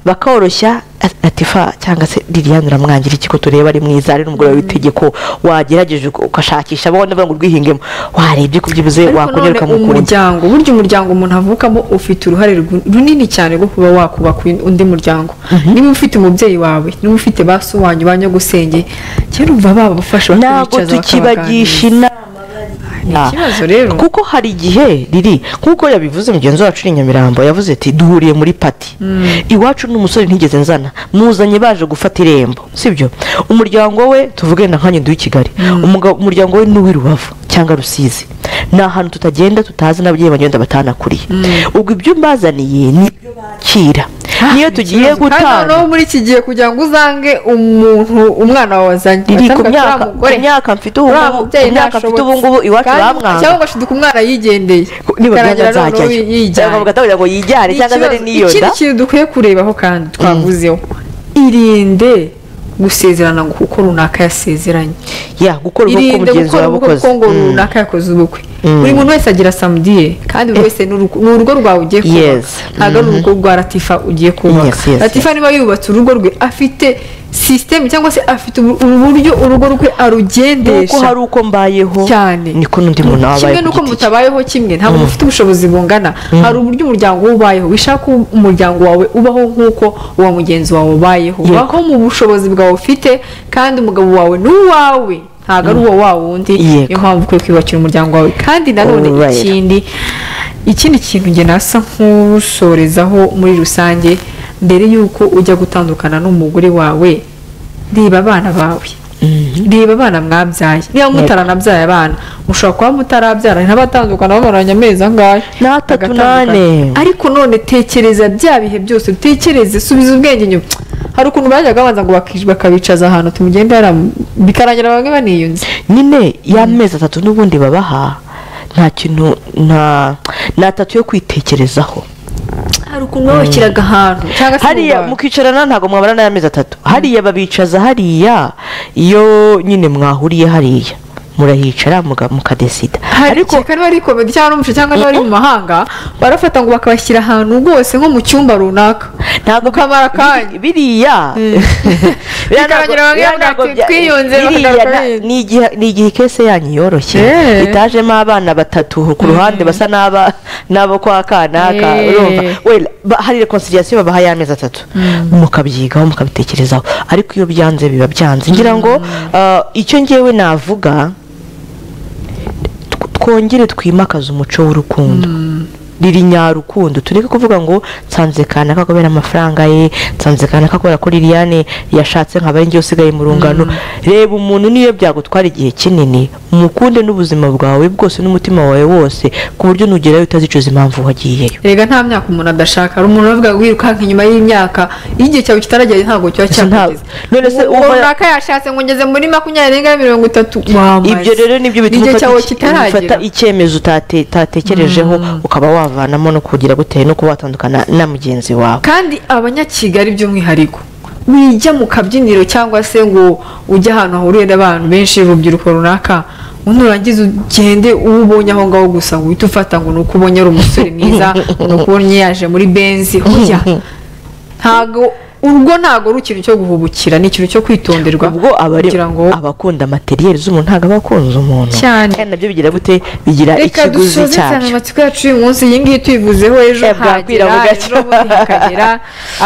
Speaker 1: bakoroshya a- atifa cyangwa se liliane uramwangira iki ko tureba ari mwiza ari n'umugore w'itegeko wagerageje uk- ugashakisha abona ngo urwihingemo warebye ku byibuze
Speaker 2: ariko none
Speaker 1: wakongereka mukunda
Speaker 2: umuryango burya umuryango umuntu avukamo ufite uruhare ru- runini cyane rwo kuba wakubaka uyu- undi muryango niba ufite umubyeyi wawe niba ufite ba so wanyu ba nyogusenge kera umva babafasha
Speaker 1: ntabwo tukibagisha inama
Speaker 2: ni ikibazo rero
Speaker 1: kuko hari igihe riri nk'uko yabivuze mugenzi wacu uri i nyamirambo yavuze ati duhuriye muri pati iwacu n'umusore ntigeze nzana muzanye baje gufata irembo sibyo umuryango we tuvuge na nkanyu duhe i kigali Umugabo- umuryango we n'uw'i rubavu cyangwa rusizi ni ahantu tutagenda tutazi n'ababyeyi bagenda batanakuriye ubwo ibyo mbazaniye ni ibyo bakira niyo tugiye
Speaker 2: kandi
Speaker 1: gutanga
Speaker 2: noneho muri iki gihe kugira ngo uzange umuntu umwana wawe azanye
Speaker 1: riri ku
Speaker 2: Basanga
Speaker 1: myaka ku
Speaker 2: turamugore.
Speaker 1: myaka mfite ubu
Speaker 2: Uriya
Speaker 1: ngubu ku
Speaker 2: mubyeyi
Speaker 1: myaka mfite ubu ngubu
Speaker 2: ntashobotse.
Speaker 1: iwacu
Speaker 2: Kandi-
Speaker 1: bamwanga
Speaker 2: cyangwa ugashiduka umwana yigendeye
Speaker 1: niba
Speaker 2: Bikarangira noneho
Speaker 1: byazajyayo
Speaker 2: yijyanye.
Speaker 1: cyangwa bakatabwira ngo yijyane
Speaker 2: Ni
Speaker 1: cyangwa azane
Speaker 2: ikibazo-
Speaker 1: n'iyoda
Speaker 2: ikindi kintu dukwiye kurebaho kandi twavuzeho irinde gusezerana ngo kuko runaka yasezeranye
Speaker 1: ya gukora ubukwe
Speaker 2: irinde
Speaker 1: umugenzi
Speaker 2: gukora
Speaker 1: wawe
Speaker 2: ubukwe
Speaker 1: ukoze
Speaker 2: kuko ngo
Speaker 1: Mm.
Speaker 2: runaka yakoze ubukwe
Speaker 1: Mm.
Speaker 2: buri muntu wese agira samudiye kandi buri wese ni urugo- ni urugo rwawe ugiye
Speaker 1: Yes.
Speaker 2: kubaka ntabwo ari urugo rwa latifa ugiye kubaka
Speaker 1: Yes, yes,
Speaker 2: latifa niba yubatse urugo rwe afite sisiteme cyangwa se afite ubu- uburyo urugo rwe
Speaker 1: nuko
Speaker 2: arugendesha
Speaker 1: hari uko mbayeho
Speaker 2: cyane
Speaker 1: niko n'undi muntu aba abaye
Speaker 2: kimwe nuko
Speaker 1: ku giti cye.
Speaker 2: mutabayeho kimwe ntabwo mufite ubushobozi bungana hari uburyo umuryango we ubayeho wishaka ko umuryango wawe ubaho nk'uko uwo mugenzi wawe ubayeho
Speaker 1: Yego.
Speaker 2: ubaho mu bushobozi bwawe ufite kandi umugabo wawe ni uwawe ntabwo ari uwo wa wundi
Speaker 1: Yego.
Speaker 2: niyo mpamvu ukwiye kwiyubakira umuryango wawe kandi nanone
Speaker 1: Alright.
Speaker 2: ikindi ikindi kintu njye nasa nk'usorezaho muri rusange mbere y'uko ujya gutandukana n'umugore wawe reba abana bawe reba abana mwabyaye niba mutaranabyaye abana mushobora kuba mutarabyara ntabatandukana bamaranye amezi angahe
Speaker 1: N'atatu
Speaker 2: bagatandukana.
Speaker 1: n'ane.
Speaker 2: ariko none tekereza bya bihe byose utekereze subiza ubwenge inyuma hari ukuntu bajyaga babanza ngo baki- bakabicaza ahantu tumugende haram- bikarangira bamwe baniyunze
Speaker 1: nyine y'amezi atatu n'ubundi babaha nta kintu nta ni atatu yo kwitekerezaho
Speaker 2: hari ukuntu babashyiraga ahantu cyangwa se
Speaker 1: hariya
Speaker 2: mu bantu.
Speaker 1: mukicarana ntabwo mwabara n'amezi atatu hariya babicaza hariya iyo nyine mwahuriye hariya murahicara muga- mukadesida
Speaker 2: hari
Speaker 1: ariko
Speaker 2: igihe niba ari komedi cyangwa n'umuco cyangwa niba ari mu mahanga barafata ngo bakabashyira ahantu rwose nko mu cyumba runaka
Speaker 1: ntabwo bi-
Speaker 2: mukamara akanya.
Speaker 1: biri- biriya biriya ntabwo-
Speaker 2: Bikarangira bamwe
Speaker 1: biriya
Speaker 2: bavuga
Speaker 1: ntabwo
Speaker 2: ati,
Speaker 1: bya-
Speaker 2: "Twiyunze,
Speaker 1: biriya
Speaker 2: bakagaruka
Speaker 1: na-
Speaker 2: birinze."
Speaker 1: ni igihe- ni igihe kese yanyu yoroshye
Speaker 2: Eh.
Speaker 1: itajemo abana batatu ku ruhande basa n'aba n'abo kwa kanaka
Speaker 2: Eh.
Speaker 1: urumva Well, ba- hari reconciliation babaha y'amezi atatu mukabyigaho mukabitekerezaho ariko iyo byanze biba byanze ngira ngo ah, icyo ngewe navuga tw- twongere twimakaze umuco w'urukundo riri nyarukundo tureke kuvuga ngo nsanze kanaka kubera amafaranga ye nsanze kanaka kubera ko liliane yashatse nka njye usigaye mu rungano reba umuntu niyo byagutwara igihe kinini mukunde n'ubuzima bwawe bwose n'umutima wawe wose ku buryo nugerayo utazicuza impamvu wagiyeyo
Speaker 2: erega nta myaka umuntu adashaka hari umuntu uvuga ngo wirukanka inyuma y'imyaka iyo igihe cyawe kitaragera ntabwo kiba
Speaker 1: Gusa nta-
Speaker 2: cyakugeze
Speaker 1: none se
Speaker 2: uwo
Speaker 1: uba-
Speaker 2: runaka yashatse ngo ngeze muri makumyabiri n'enga mirongo itatu wamaze
Speaker 1: ibyo rero nibyo bituma
Speaker 2: igihe cyawe
Speaker 1: ufata iki- ufata
Speaker 2: kitaragera
Speaker 1: icyemezo utate- utatekerejeho ukaba wavanamo no kugira guteye no kuba watandukana na mugenzi wawe
Speaker 2: kandi abanyakigali by'umwihariko wijya mu kabyiniro cyangwa se ngo ujye ahantu hahuriye n'abantu benshi urubyiruko runaka undi urangiza ugende uwo ubonye aho ngaho gusa ngo uhite ufata ngo ni uko ubonye ari umusore mwiza ni uko ubonye yaje muri benzi hoya ntago urwo ntago ari ikintu cyo guhubukira ni ikintu cyo kwitonderwa
Speaker 1: ubwo aba ari
Speaker 2: kugira ngo
Speaker 1: abakunda materiyeri z'umuntu ntabwo aba akunze umuntu
Speaker 2: Cyane.
Speaker 1: kandi nabyo bigira gute bigira
Speaker 2: reka
Speaker 1: ikiguzi
Speaker 2: dusoze cyane
Speaker 1: cyacyo
Speaker 2: amatsiko yacu y'uyu munsi iyi ngiyi tuyivuzeho ejo
Speaker 1: Eh, bwakwira
Speaker 2: hagera
Speaker 1: bugacya.
Speaker 2: ejo bundi hakagera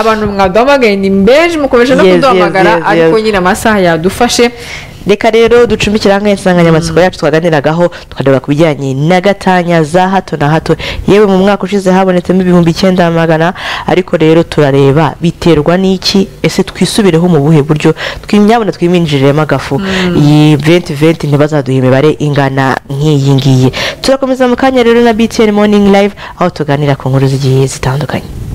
Speaker 2: abantu mwaduhamagaye ni mbeje mukomeje no
Speaker 1: Yes, yes,
Speaker 2: kuduhamagara
Speaker 1: yes, yes.
Speaker 2: ariko nyine amasaha yadufashe
Speaker 1: reka rero ducumbikire hamwe insanganyamatsiko yacu twaganiragaho tukareba ku bijyanye na gatanya za hato na hato yewe mu mwaka ushize habonetsemo ibihumbi icyenda magana ariko rero turareba biterwa n'iki ese twisubireho mu buhe buryo twimyabona twiminjiriremo agafu iyi venti venti ntibazaduha imibare ingana nk'iyi ngiyi turakomeza mu kanya rero na btn morning live aho tuganira ku nkuru zigiye zitandukanye